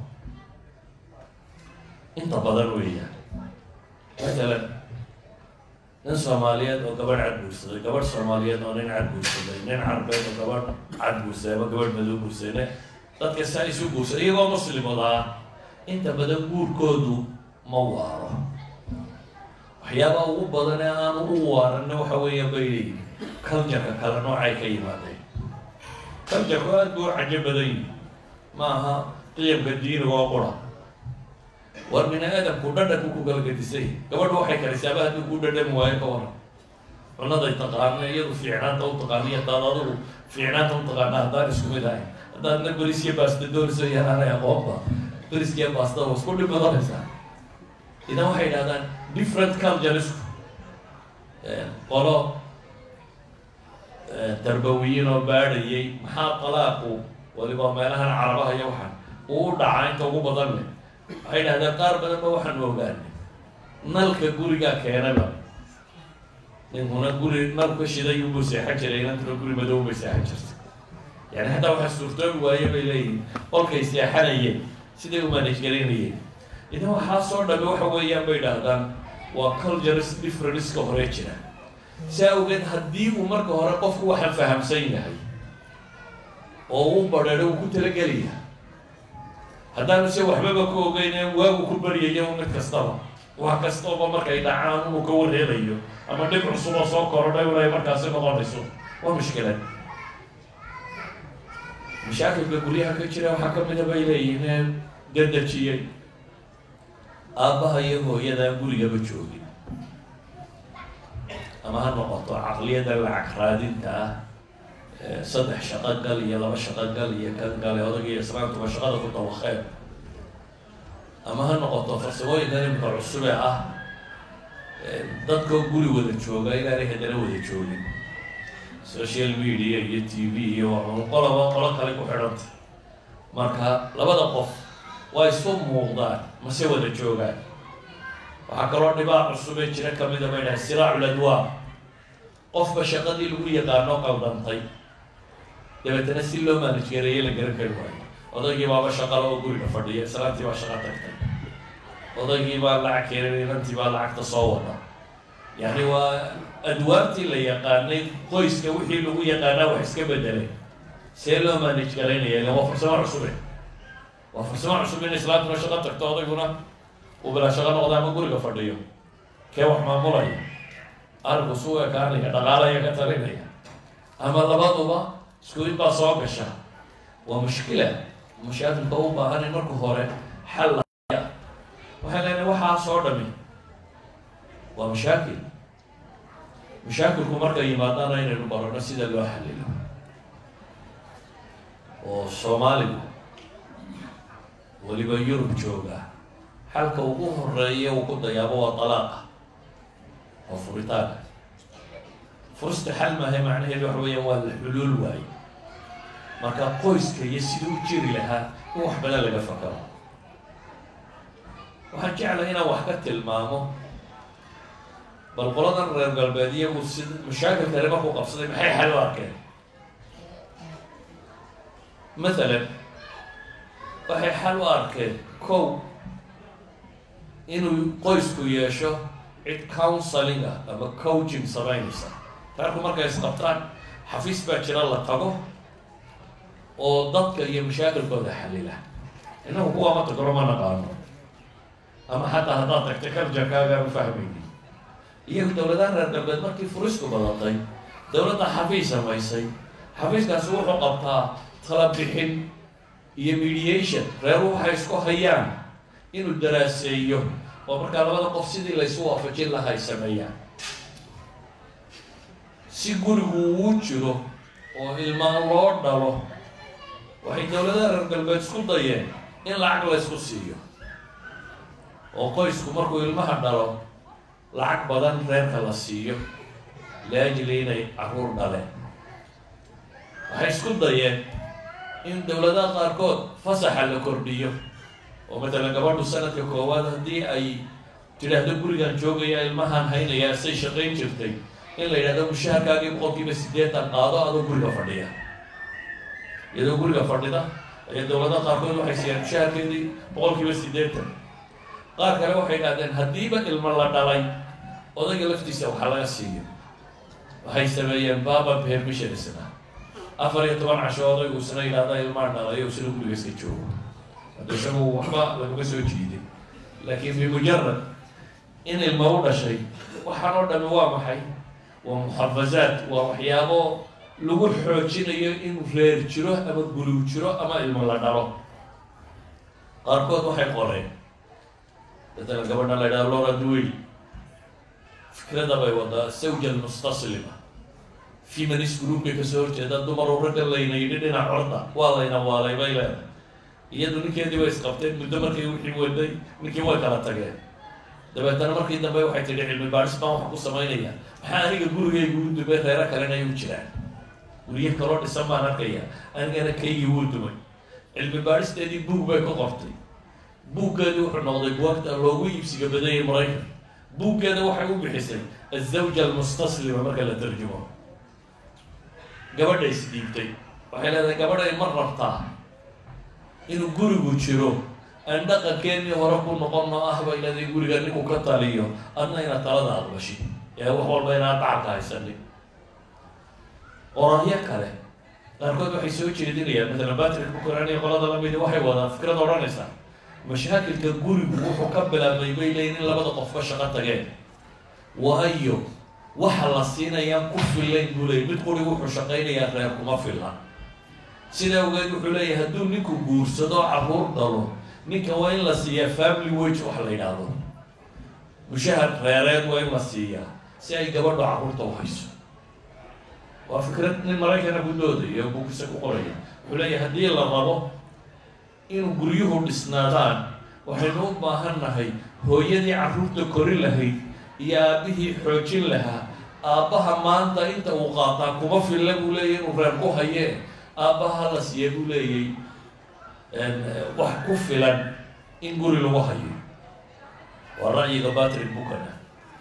inta badan weeyaan matalan nin soomaaliyeed oo gabadh cad guursaday gabadh soomaaliyeed oo nin cad guursaday nin carbeed oo gabadh cad guursaday ama gabadh madow guursaday dadka saa isu guursaday iyagoo muslimada ah inta badan guurkoodu ma waaro waxyaabaha ugu badan ee aanu u waaranna waxa weeya bay leeyihin cultureka kale noocay ka yimaadeen culturku aada buu cajo badan yihi ma aha qiyamka diiniga oo qura war bini aadamku dhadhanku ku galgadisay gabadhu waxay karisaaba haddii kuu dhadhami waayo ka waran cunaday taqaana iyadu fiicnaanta u taqaana iyo hadaad adigu fiicnaanta u taqaana haddaan isku mid ahay haddaadna beriskiya baasta doonayso yaraanay aqoonba beriskiya baasta waa isku dhib badanaysaa idan waxay idhahdaan different culturesku qolo darbawiyiin oo baadhayay maxaa talaaqu waliba meelahan carabaha iyo waxaan uu u dhacaa inta ugu badan leh waxay dhahdeen qaar badan ba waxaanu ogaanay nalka gurigaa keenayba ninkuna guri nalka shiday unbuu seexan jiray inantuna guri madow bay seexan jirtay yani hataa waxaa suurtoobi waaye bay leeyihin qolkay seexanayeen siday u manage garaynayeen idan waxaa soo dhame waxa weeyaan bay idhaahdaan waa cultures differenceka hore jira si awgeed haddii uu marka hore qofku waxaan fahamsan yahay oo uu badheedho uu ku talagelaya haddaanu se waxbaba ka ogeyne waagu ku baryayo mid kastaba wax kastaba markay dhacaan inuu ka wareerayo ama dhib cusuboo soo korodhay un ay markaasi noqonayso waa mushkilad mashaakilka guryaha ka jira waxaa ka mida bay leeyihiin dadajiyey aabbaha iyo hooyadaa gurigaba joogin ama ha noqoto caqliyada lacag raadinta ah saddex shaqo gal iyo laba shaqo gal iyo kan gale odag iyo islaantuba shaqada ku dabaqeen ama ha noqoto farsamooyinkan imika cusube ah dadkoo guri wada jooga inaanay haddana wada joogin social media iyo t v iyo qolaba qolo kale ku xidhanta marka labada qof waa isu muuqdaan mase wada joogaan waxaa kaloo dhibaa cusubee jira kamida bay dhahay siraacul adwaar qofba shaqadii lagu yaqaano qaldantay dabeetana si loo maanajgareeye la garan kari waayo odaygii baaba shaqala oo guriga fadhiya islaantii baa shaqa tagtay odaygii baa lacag keenay inantii baa lacagta soo wada yacni waa adwaartii la yaqaanay qoyska wixii lagu yaqaanaa wax iska bedelay see loo maanaj garaynaya ilan waa farsamo cusube waa farsamo cusub in islaantuna shaqo tagto odayguna uu bilaa shaqo noqda ama guriga fadhiyo kee wax maamulaya arinku suu ekaanaya dhaqaalaya ka talinaya ama labaduba isku in baa soo gasha waa mushkila mashaakilka u baahan in marka hore xal waxay leenahay waxaasoo dhami waa mashaakil mashaakilku markay yimaadaana inaynu barano sida loo xalilo oo soomaaligu weliba yurub jooga xalka ugu horeeya uu ku dayaabo waa dalaaqa waa furitaanka furista xal maahay macnaheedu waxa weeyaan waa la xuluul waaye marka qoyska iyo siduu u jiri lahaa in wax badan laga fakaro waxaan jeclay inaan wax ka tilmaamo bal qoladan reer galbeed iyagu si mashaakilkale markuu qabsaday maxay xal u arkeen mathalan waxay xal u arkeen kow inuu qoysku yeesho cid counseling ah ama coaching samaynaysa reerku markay isqabtaan xafiis baa jira la tago oo dadka iyo mashaakilkooda xalila innagu kuwa ma tagro ma naqaano ama xataa haddaad tagtay karjakaagaan u fahmayni iyagu dowladaha reer galbeed markii furisku badatay dowladda xafiis samaysay xafiiskaasi wuxuu qabtaa tala bixin iyo mediation reeruhu waxay isku hayaan inuu daraaseeyo oo markaa labada qof sidii laysu waafajin laha ay sameeyaan si gurigu uu jiro oo ilmaan loo dhalo waxay dowladaha reer galbeed isku dayeen in lacag laysku siiyo oo qoysku markuu ilmaha dhalo lacag badan reerka la siiyo liajli inay caruur dhaleen waxay isku dayeen in dowladaha qaarkood fasaxa la kordhiyo oo matalan gabadhu sanadka koowaad haddii ay tidhaahdo gurigan joogaya ilmahan haynayaa say shaqayn jirtay in la yidhahdo mushaharkaagii boqolkiiba siddeetan qaado adoo guriga fadhiya iyadoo guriga fadhida ayaa dowladaha qaarkood waxay siiyaan mushaharkeedii boqolkiiba siddeetan qaar kale waxay idhahdeen haddiiba ilmo la dhalay odayga laftiisa waxaa laga siiyo waxay sameeyeen baba permission isna afar iyo toban casho odaygu isna yidhahda ilmaa dhalayo isna guriga iska joogo hadda isagu waxba laguma soo jiiday laakiin bimujarad in ilma u dhashay waxaan oo dhami waa maxay waa muxafazaad waa waxyaabo lagu xoojinayo inuu reer jiro ama gurigu jiro ama ilmo la dhalo qaarkood waxay qoreen matalan gabadha la ydhaha lora duwey fikrada bay wadaa sawja almustaslima feminist groupkay kasoo horjeeda dumaru ragga layna yidhi dhinac corda waa layna waalay bay leedahay iyadu ninkeedii way isqabteen muddo markay wixii waday ninkii way kala tageen dabeetana markii dambe waxay tidhi cilmi baadhis baan waxa ku samaynaya maxaa aniga gurigayga u dumay reero kalena ay u jiraan guryo kaloo dhisan baan arkaya anigana kaygii wuu dumay cilmi baadhisteedii buug bay ka qortay buuggeedii wuxuu noqday buwagta loogu iibsiga badayay maraykan buuggeeda waxay u bixisay azawja almustaslima marka la tarjumo gabadha isdhiibtay waxay leedahay gabadhay ma rabtaa inuu gurigu jiro aan dhaqankeenii hore ku noqonno ah bay leedahay guriga ninku ka taliyo adna inaad talada aqbashi ee wax walba inaad dhacalka haysanin qorahyo kale qaarkood waxay soo jeedinayaan matalan batrick bukarani qolada lamidi waxay wadaan fikrad odhanaysaa mashaakilka gurigu wuxuu ka bilaabmay bay leeyiin in labada qof ka shaqo tageen waayo waxa la siinayaa ku fillayn buu leeyay mid quri wuxuu shaqaynayaa reer kuma filan sidaa ogeed wuxuu leeyahay hadduu ninku guursado carruur dhalo ninka waa in la siiyaa family wage wax la yidhaahdo mushahar reereed waa in la siiyaa si ay gabadho carruurta u hayso waa fikrad nin maraykana ku doodayo buugisa ku qoraya wuxuu leeyahay haddii la rabo inuu guryuhu dhisnaadaan waxaynu u baahan nahay hooyadii carruurta kori lahayd iyo aabbihii xoojin lahaa aabbaha maanta inta uu qaataa kuma filla buu leeyahy inuu reer ku hayee aabbaha la siiya buu leeyay wax ku filan in guri lagu hayo waa ra'yiga batrick bukana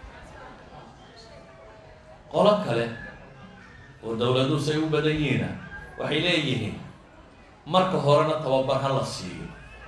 qolo kale oo dowladuhu say u badan yihiina waxay leeyihiin marka horena tababar ha la siiyo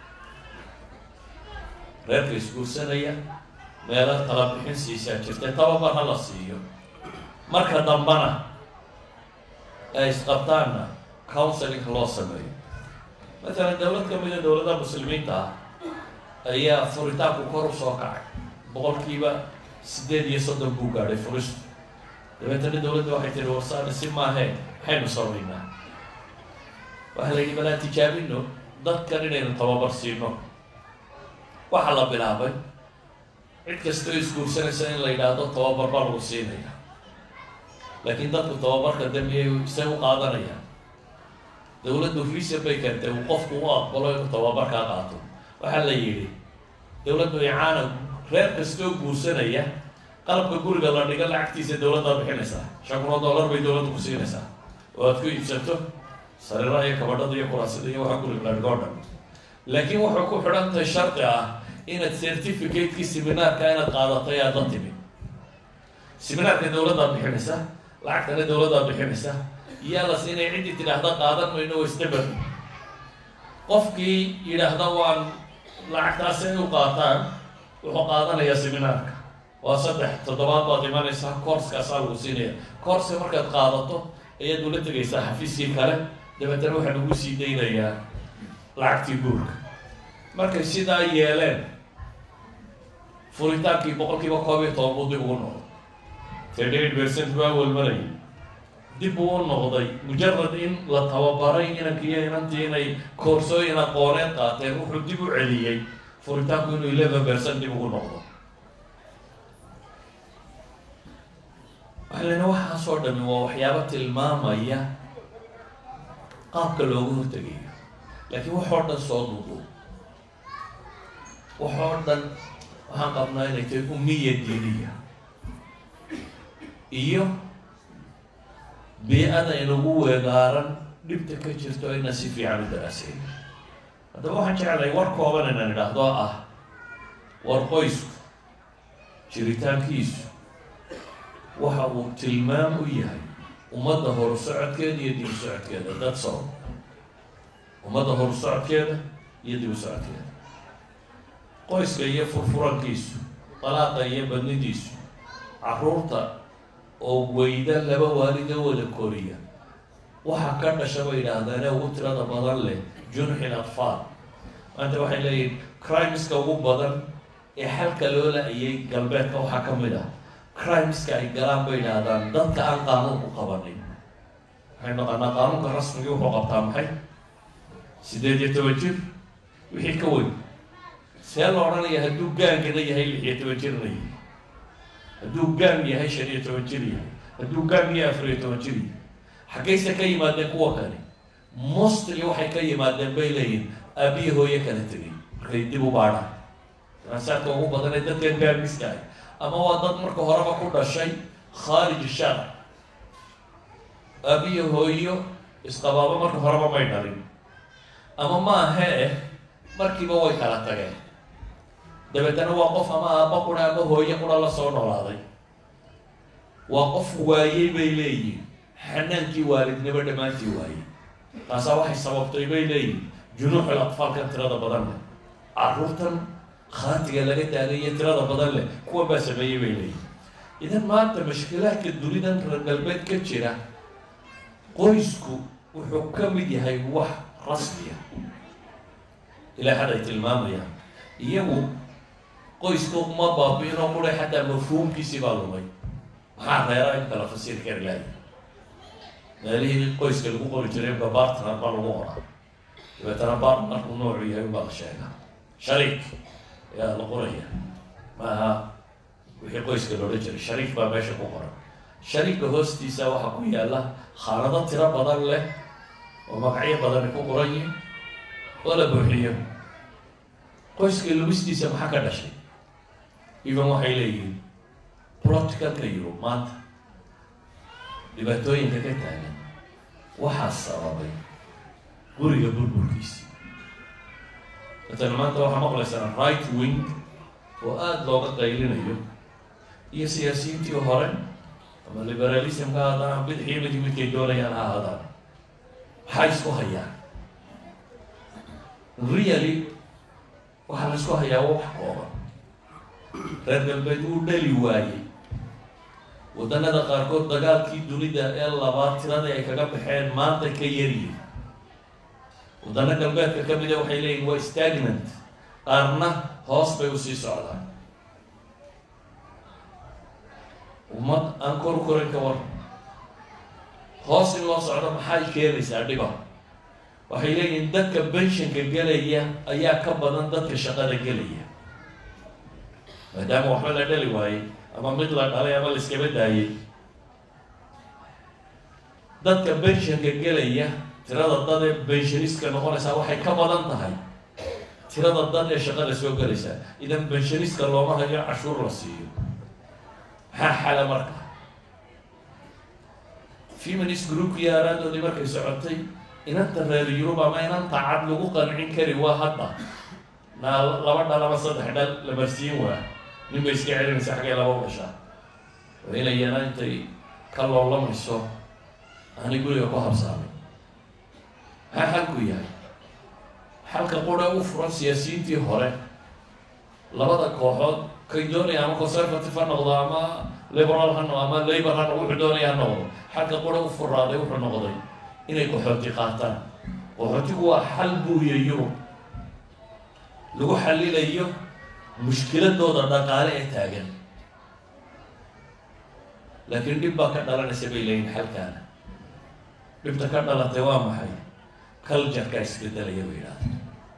reerka isguursanaya meelo tala bixin siisaa jirta tababar ha la siiyo marka dambana ay isqabtaanna counseling loo sameeyo matalan dowlad ka mida dowladaha muslimiinta ah ayaa furitaanku kor u soo kacay boqolkiiba siddeed iyo soddon buu gaadhay furistu dabeetana dowladda waxay tihi warsaana si maahee maxaynu samaynaa waxaa la yidhi balaa tijaabino dadkan inaynu tababar siino waxaa la bilaabay cid kastoo isguursanaysa in la yidhaahdo tababar baa lagu siinaya laakiin dadku tababarka dambiyay isay u qaadanayaan dowladdu reason bay keentay uu qofku u aqbalo inuu tababarkaa qaato waxaa la yidhi dowladdu icaana reer kastoo guursanaya qalabka guriga la dhiga lacagtiisa dowladdaa bixinaysaa shan kun oo dollar bay dowladdu ku siinaysaa oo aad ku iibsato sariiraha iyo kabadhada iyo kuraasida iyo waxa guriga la dhigo o dhan laakiin wuxuu ku xidhan tahay shardi ah inaad certificate-kii seminaarka inaad qaadatay aad la timi seminaarka dowladdaa bixinaysa lacagtana dowladdaa bixinaysa iyalas inay ciddii tidhaahda qaadan mayno wasdabar qofkii yidhaahda waan lacagtaasi ay u qaataan wuxuu qaadanayaa seminaarka waa saddex toddobaad baad imanaysaa courskaasaa lagu siinaya courska markaad qaadato ayaad ula tegaysaa xafiiskii kale dabeetana waxaa lagu sii daynayaa lacagtii guurka markay sidaa yeeleen furitaankii boqolkiiba koob iyo toban buu dib ugu noqday thirty eight percent baa welmalayay dib uu u noqday mujarad in la tababaray inankiiyo inantii inay koorsooyin aqooneed qaateen wuxuu dib u celiyey furitaanku inuu eleven percent dib ugu noqdo waxaa lena waxaasoo dhami waa waxyaabo tilmaamaya qaabka looga hortegayo laakiin waxoo dhan soo duudu waxoo dhan waxaan qabnaa inay tahay umiya diiniya iyo bii-ada inagu weegaaran dhibta ka jirto ayna si fiican u daraasayn haddaba waxaan jeclahay war kooban inaan idhaahdo ah war qoysku jiritaankiisu waxa uu tilmaam u yahay ummadda horu socodkeeda iyo dib u socodkeeda dad sow ummadda horu socodkeeda iyo dib u socodkeeda qoyska iyo furfurankiisu dalaaqa iyo badnidiisu carruurta oo weyda laba waalida wada koriya waxaa ka dhasha bay yidhaahdeen ee ugu tirada badan leh junxil atfaal maanta waxay leeyihin crimeska ugu badan ee xalka loo la-ayay galbeedka waxaa ka mid ah crimeska ay galaan bay yidhaahdaan dadka aan qaanuunku qabanin waxay naqaanaa qaanuunka rasmigii wuxuu qabtaa maxay siddeed iyo toban jir wixii ka weyn see la odhanaya hadduu gaangana yahay lix iyo toban jirna yahay hadduu gaang yahay shan iyo toban jir yahay hadduu gaang yahay afar iyo toban jir yahay xaggayse ka yimaadeen kuwa kale mostly waxay ka yimaadeen bay leeyihin aabiyi hooye kala tegay markay dib u baadhaan daraasaadka ugu badan ee dadkan gaangiska ah ama waa dad marka horeba ku dhashay khaarij sharac aabiyi hooyo isqabaabo marka horeba may dhalin ama maahee markiiba way kala tageen dabeetana waa qof ama aaba qura ama hooye qura la soo noolaaday waa qof waayey bay leeyihin xanaankii waalidnimo dhammaantii waayey taasaa waxay sababtay bay leeyihin junuuxul atfaalkan tirada badan leh carruurtan khaatiga laga taagaiyo tirada badan leh kuwa baa sameeyey bay leeyihin idan maanta mashkilaadka dunidan reer galbeed ka jira qoysku wuxuu ka mid yahay wax rasmiya ilaa xad ay tilmaamayaan iyagu qoyska uma baabi-inoo qura xataa mafhuumkiisii baa lumay maxaa reera in kala fasir kari lahay meelihii qoyska lagu qori jiray imka bartner baa lagu qoraa dabeetana bartnerku noocu yahay unbaa la sheegaa shariik ayaa la qoraya maaha wixii qoyska loodhan jiray shariif baa meesha ku qoran shariifka hoostiisa waxaa ku yaalla khaanado tiro badan leh oo magacyo badani ku qoran yihin oo la buuxiyo qoyska lumistiisa maxaa ka dhashay even waxay leeyihiin practicalka yurub maanta dhibaatooyinka ka taagan waxaa sababay guriga burburkiisa matalan maanta waxaa maqlaysaa right wing oo aada looga qaylinayo iyo siyaasiyiintii hore ama liberalismka haadaan bidixii midi midkay doonayaan ha ahaadaan maxaa isku hayaan really waxaa la isku hayaa wax kooban reer galbeed uu dhali waayey waddanada qaarkood dagaalkii dunida ee labaad tiradii ay kaga baxeen maanta ka yaryihin waddano galbeedka ka mida waxay leeyihin waa stagnant qaarna hoos bay usii socdaan ummad aan kor korin ka war hoos in loo socdo maxay keenaysaa dhiba waxay leeyihiin dadka benshanka gelaya ayaa ka badan dadka shaqada gelaya maadaama waxba la dhali waayey ama mid la dhalay ama la iskaba daayay dadka benshanka gelaya tirada dad ee benshaniska noqonaysaa waxay ka badan tahay tirada dad ee shaqada soo gelaysaa idan benshaniska looma hayo cashuur la siiyo maxaa xala marka feminist groupkii aaraadoodii markay socotay inanta reer yurub ama inanta cad lagu qancin kari waa hadda naa laba dhal ama saddex dhal la marsiin waa nin bay iska celinaysa xaggay laba dhashaa waa inayana intay ka loolamayso aanay guriga ku habsaamay maxaa xalku yahay xalka qura u furan siyaasiyiintii hore labada kooxood kay doonaya ama conservative ha noqdo ama liberal ha noqdo ama labor ha noqdo wuxuu doonaya ha noqdo xalka qura u furaaday wuxuu noqday inay qaxooti qaataan qaxootigu waa xal buuya yurub lagu xalilayo mushkiladooda dhaqaale ee taagan laakiin dhib baa ka dhalanaysa bay leeyihin xalkaana dhibta ka dhalatay waa maxay cultureka isbedelaya bay yidhahda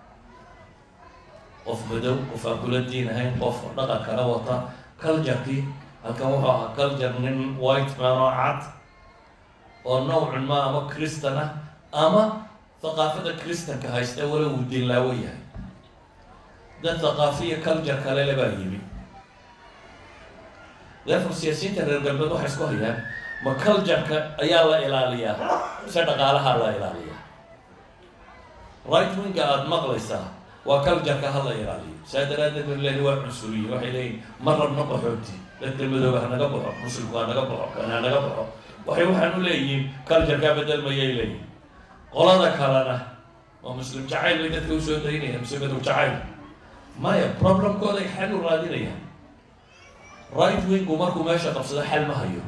qof madow qof aan kula diin ahayn qof dhaqan kala wata culturkii halkan wuxuu ahaa culture nin white man oo cad oo nowcun ma ama christan ah ama thaqaafada christanka haysta wala uu diinlaawo yahay dad thaqaafiya culture kale le baa yimi therefore siyaasiyiinta reer galbeed waxay isku hayaan ma cultureka ayaa la ilaaliyaa mise dhaqaalaha la ilaaliyaa right winga aada maqlaysaa waa cultureka ha la ilaaliyo saa daraadeed bay leeyihin waa cunsuriyin waxay leeyihin ma rabno qaxooti dadka madooba ha naga baxo muslimku ha naga baxo kan ha naga baxo waxay waxaan u leeyihiin culturekaa bedelmayay leeyihin qolada kalena waa muslim jacayl bay dadka usoo daynayaan mise madow jacayl maya problemkooday xal u raadinayaan right wingu markuu meesha qabsado xal ma hayo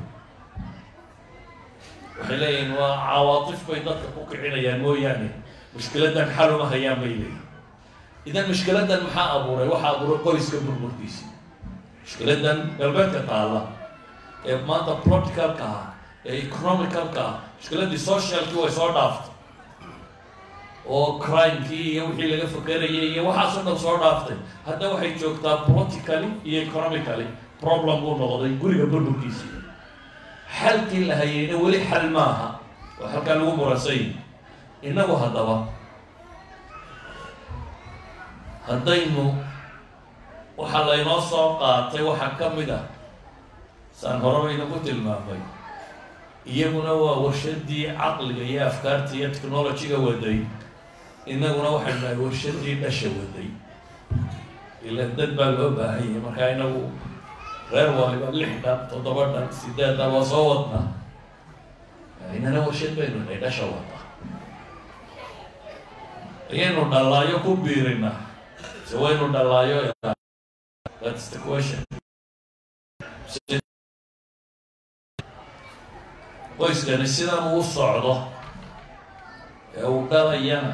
waxay leeyihiin waa cawaatif bay dadka ku kicinayaan mooyaane mushkiladan xal uma hayaan bay leeyihin idan mushkiladan maxaa abuuray waxaa abuuray qoyska burburkiisa mushkiladan galbeedka taalla ee maanta politicalka ah ee economicalka ah mushkiladii socialkii way soo dhaaftay oo crimekii iyo wixii laga fakerayay iyo waxaasoo dhan soo dhaaftay hadda waxay joogtaa politically iyo economically problem buu noqday guriga burburkiisa xalkii la hayayna weli xal maaha oo halkaa lagu muransay innagu haddaba haddaynu waxaa laynoo soo qaatay waxaa ka mid ah saan horeba inaku tilmaamay iyaguna waa warshadii caqliga iyo afkaarta iyo technologyga waday inaguna waxaynu nahay warshadii dhasha waday ila dad baa loo baahanyay markaa inagu reer waliba lix dhan toddoba dhan sideed dhan waa soo wadnaa inana warshad baynu nahay dhasha wada ayaynu dhallaayo ku biirina se waynu dhallaayo that's the question qoyskani sidan uu socdo ee uu dhalayana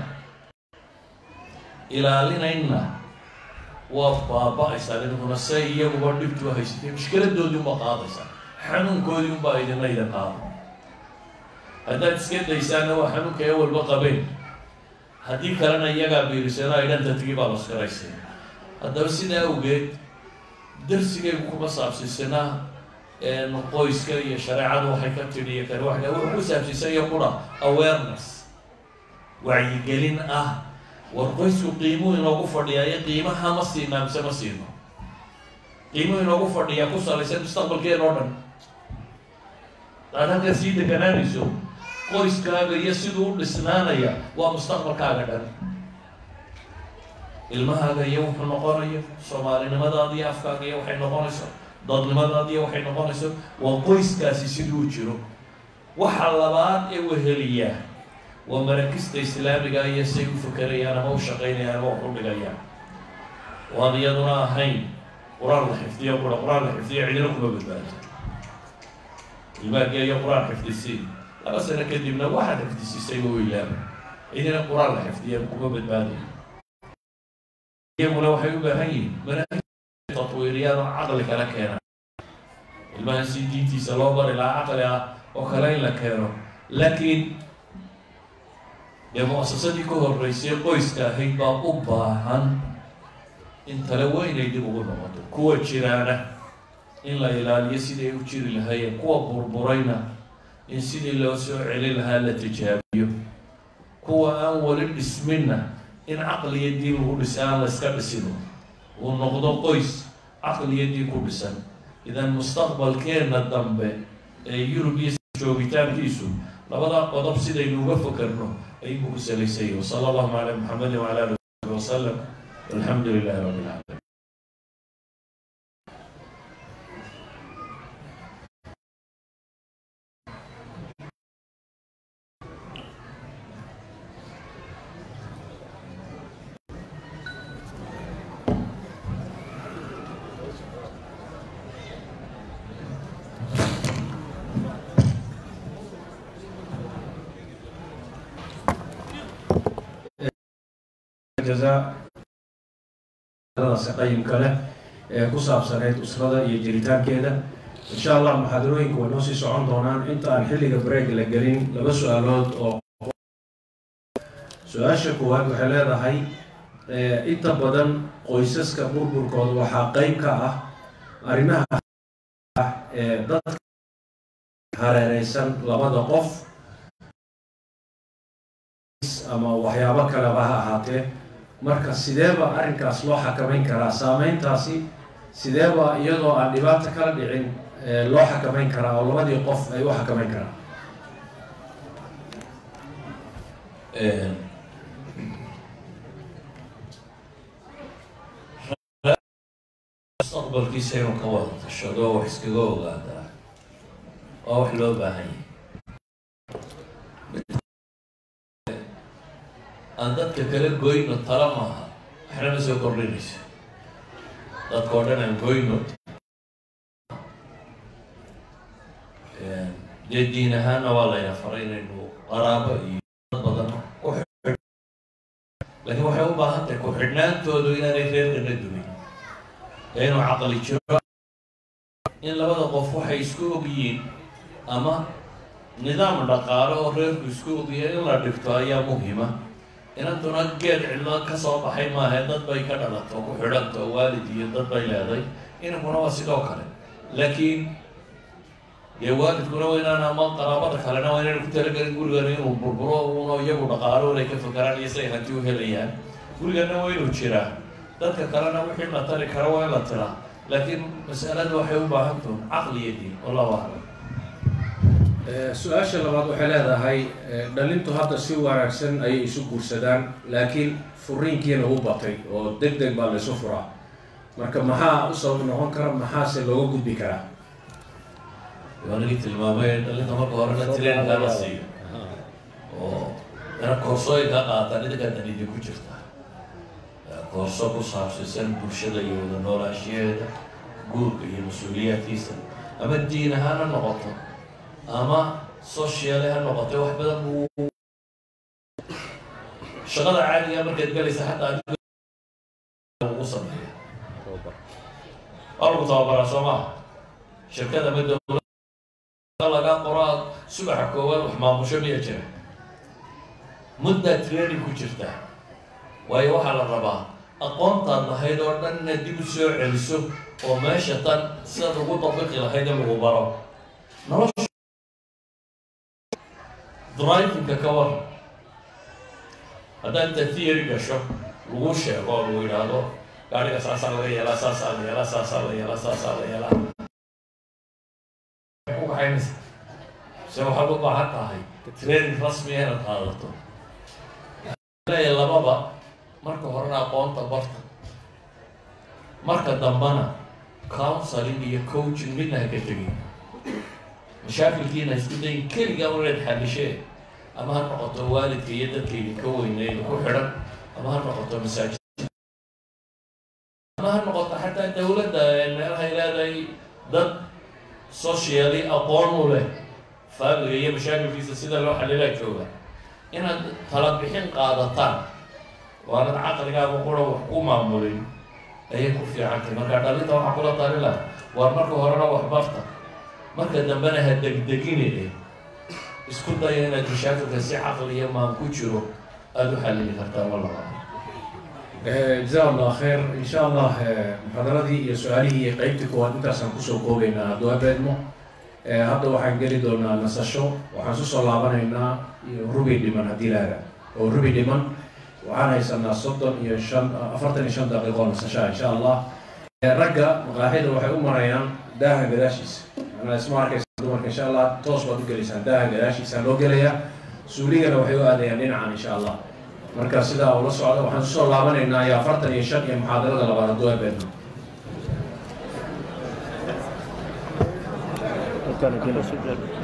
ilaalinayna waa baaba-aysaa idinkuna say iyaguba dhibtu haysatay mushkiladoodii unbaa qaadaysaa xanuunkoodii unbaa idina idin qaada haddaad iska daysaana waa xanuunka ee walba qabeen haddii kalena iyagaa biirisano ay dhanta tigi baa laskaraysay haddaba sidaa awgeed darsigaygu kuma saabsiisanaa qoyska iyo shareecadu waxay ka tidhi iyo kale waxay wuxuu ku saabsiisanya qura awareness wacyigelin ah war qoysku qiimuhu inoogu fadhiyaa iyo qiimaha ma siinaa mise ma siino qiimuhu inoogu fadhiyaa ku salaysan mustaqbalkeen oo dhan aad halkaa sii deganaanayso qoyskaaga iyo siduu u dhisnaanaya waa mustaqbalkaaga dhan ilmahaaga iyo wuxuu noqonayo soomaalinimadaada iyo afkaaga iyo waxay noqonayso dadnimadaada iyo waxay noqonayso waa qoyskaasi siduu u jiro waxa labaad ee weheliyaa waa marakista islaamiga iyo say u fakerayaan ama u shaqaynayaan ama wax u dhigayaan waan iyaduna ahayn qur-aan la xifdiyo qura qur-aan la xifdiyo cidina kuma badbaado ilmaagiya iyo qur-aan xifdisiin laba sano kadibna waxaad xifdisiisay u ilaaba cidina qur-aan la xifdiya kuma badbaadayo iyaguna waxay u baahan yihiin manaahij tatwiiriyaan oo caqli kala keena ilmahan si diintiisa loo bari lahaa caqli ah oo kale in la keeno laakiin dee mu-asasadii ka horreysay qoyska ahayd baa u baahan in tale weynay dib ugu noqoto kuwa jiraana in la ilaaliyo sidii ay u jiri lahaayeen kuwa burburayna in sidii loo soo celin lahaa la tijaabiyo kuwa aan weli dhisminna in caqliya diin lagu dhisa aan la iska dhisino uu noqdo qoys caqliya diin ku dhisan idan mustaqbalkeenna dambe ee yurub iyo joogitaankiisu labadaa qodob sidaynu uga fokerno ayuu ku salaysayay wasala allahu calaa muxamedin wacala ali wasabi wasalam walxamdu lilahi rabbi alcaalamiin jazadaasi qayimka leh ee ku saabsanayd usrada iyo jiritaankeeda insha allah muxaadarooyinku way noo sii socon doonaan inta aan xilliga break la gelin laba su-aalood oo su-aasha koowaad waxay leedahay inta badan qoysaska burburkooda waxaa qeyb ka ah arrimaha ah ee dadka hareereysan labada qof ama waxyaabo kaleba ha ahaatee marka sideeba arrinkaas loo xakamayn karaa saameyntaasi sideeba iyadoo aan dhibaato kala dhicin loo xakamayn karaa oo labadii qof ay u xakamayn karaan mustaqbalkiisa inuu ka wada tashado wax iskaga ogaadaa waa wax loo baahan yahay aan dadka kala goyno tala maaha waxna ma soo kordhinayso dadka oo dhan aan goyno dee diin ahaanna waa layna faray inaynu qaraabo iyo dad badan ku xidh laakiin waxay u baahan tahay ku-xidhnaantoodu inaanay reerkana dumin ee inuu caqli jiro in labada qof waxay isku og yihiin ama nidaam dhaqaale oo reerku isku ogyahay in la dhigto ayaa muhima inantuna geed cidlo ka soo baxay maahae dad bay ka dhalato ku xidhanto waalid iyo dad bay leeday inankuna waa sidoo kale laakiin dee waalidkuna waa inaan ama qaraabada kalena waa inaynu ku talagelin gurigana inuu burburo uno iyagu dhaqaalo inay ka fakaraan iyo say hanti u helayaan gurigana waa inuu jiraa dadka kalena wixii la tari kara waa in la tiraa laakiin masalada waxay u baahan tahay caqli iyo diin wallahu aclam su-aasha labaad waxay leedahay dhalintu hadda si wanaagsan ayay isu guursadaan laakiin furiinkiina u batay oo deg deg baa laysu furaa marka maxaa u sabab noqon kara maxaase looga gudbi karaa waanagii tilmaamay dhalinta marka horena treenkaa la siiyo oo ina koorsooyinka qaataan idinkaa danidi ku jirta koorso ku saabsisan bulshada iyo wada noolaashiyeeda guurka iyo mas-uuliyaadkiisa ama diin ahaan ha noqoto ama sociale ha noqotay wax badan buu shaqada caadiga markaad galaysa xataa ugu sameeya waa lagu tababaraa soo maha shirkada ma dowla laga qoraa subaxa koowaad wax maamusho miya jira muddaa training ku jirta waayo waxaa la rabaa aqoontaad lahayd oo dhan inaad dib u soo celiso oo meesha tan sidaad ugu dabiqi lahayd in lagu baro nolosha drivingka ka war haddaad inta theory gasho lagu sheego oo lagu yidhaahdo gaariga saasaa laga yeelaa saasaa la yeelaa saasaa la yeelaa saasaa la yeelaa ku kaxaynaysa se waxaad u baahan tahay training rasmiya inaad qaadato leeya lababa marka horena aqoonta barta marka dambana counseling iyo coaching midna ha ka tegin mashaakilkiina isku dayin keligaa unaad xalishee ama ha noqoto waalidka iyo dadka idinka weyneyn ku xidhan ama ha noqoto masaajid ama ha noqoto xataa dawladda meelahay leedahay dad socially aqoon u leh faamiga iyo mashaakilkiisa sida loo xalilaa jooga inaad tala bixin qaadataan oo aanad caqligaaga qura wax ku maamulin ayay ku fiicantay marka dhalinta waxaa kula talila waar marka horena wax barta marka dambena ha degdegine isku daya inaad mashaakilka si caqli iyo maan ku jiro aada u xalili kartaan walaba jaza allah khayr insha allah muxaadaradii iyo su-aalihii iyo qeybtii koowaad intaasaan kusoo koobaynaa hadduu habeedmo hadda waxaan geli doonaa nasasho waxaan susoo laabanaynaa rubi dhiman haddii laada oo rubi dhiman waxaan haysanaa soddon iyo shan afartan iyo shan daqiiqo nasashaa insha allah ragga maqaaxida waxay u marayaan daaha gadaashiisa manaa isma arkaysa dumarka insha allah toos baad u gelaysaan daaha gadaashiisa loo gelayaa suuligana waxay u aadayaan dhinacan insha allah marka sidaa ula socda waxaan susoo laabanaynaa iyo afartan iyo shan iyo muxaadarada labaad hadduu habeedmo كان كده سجل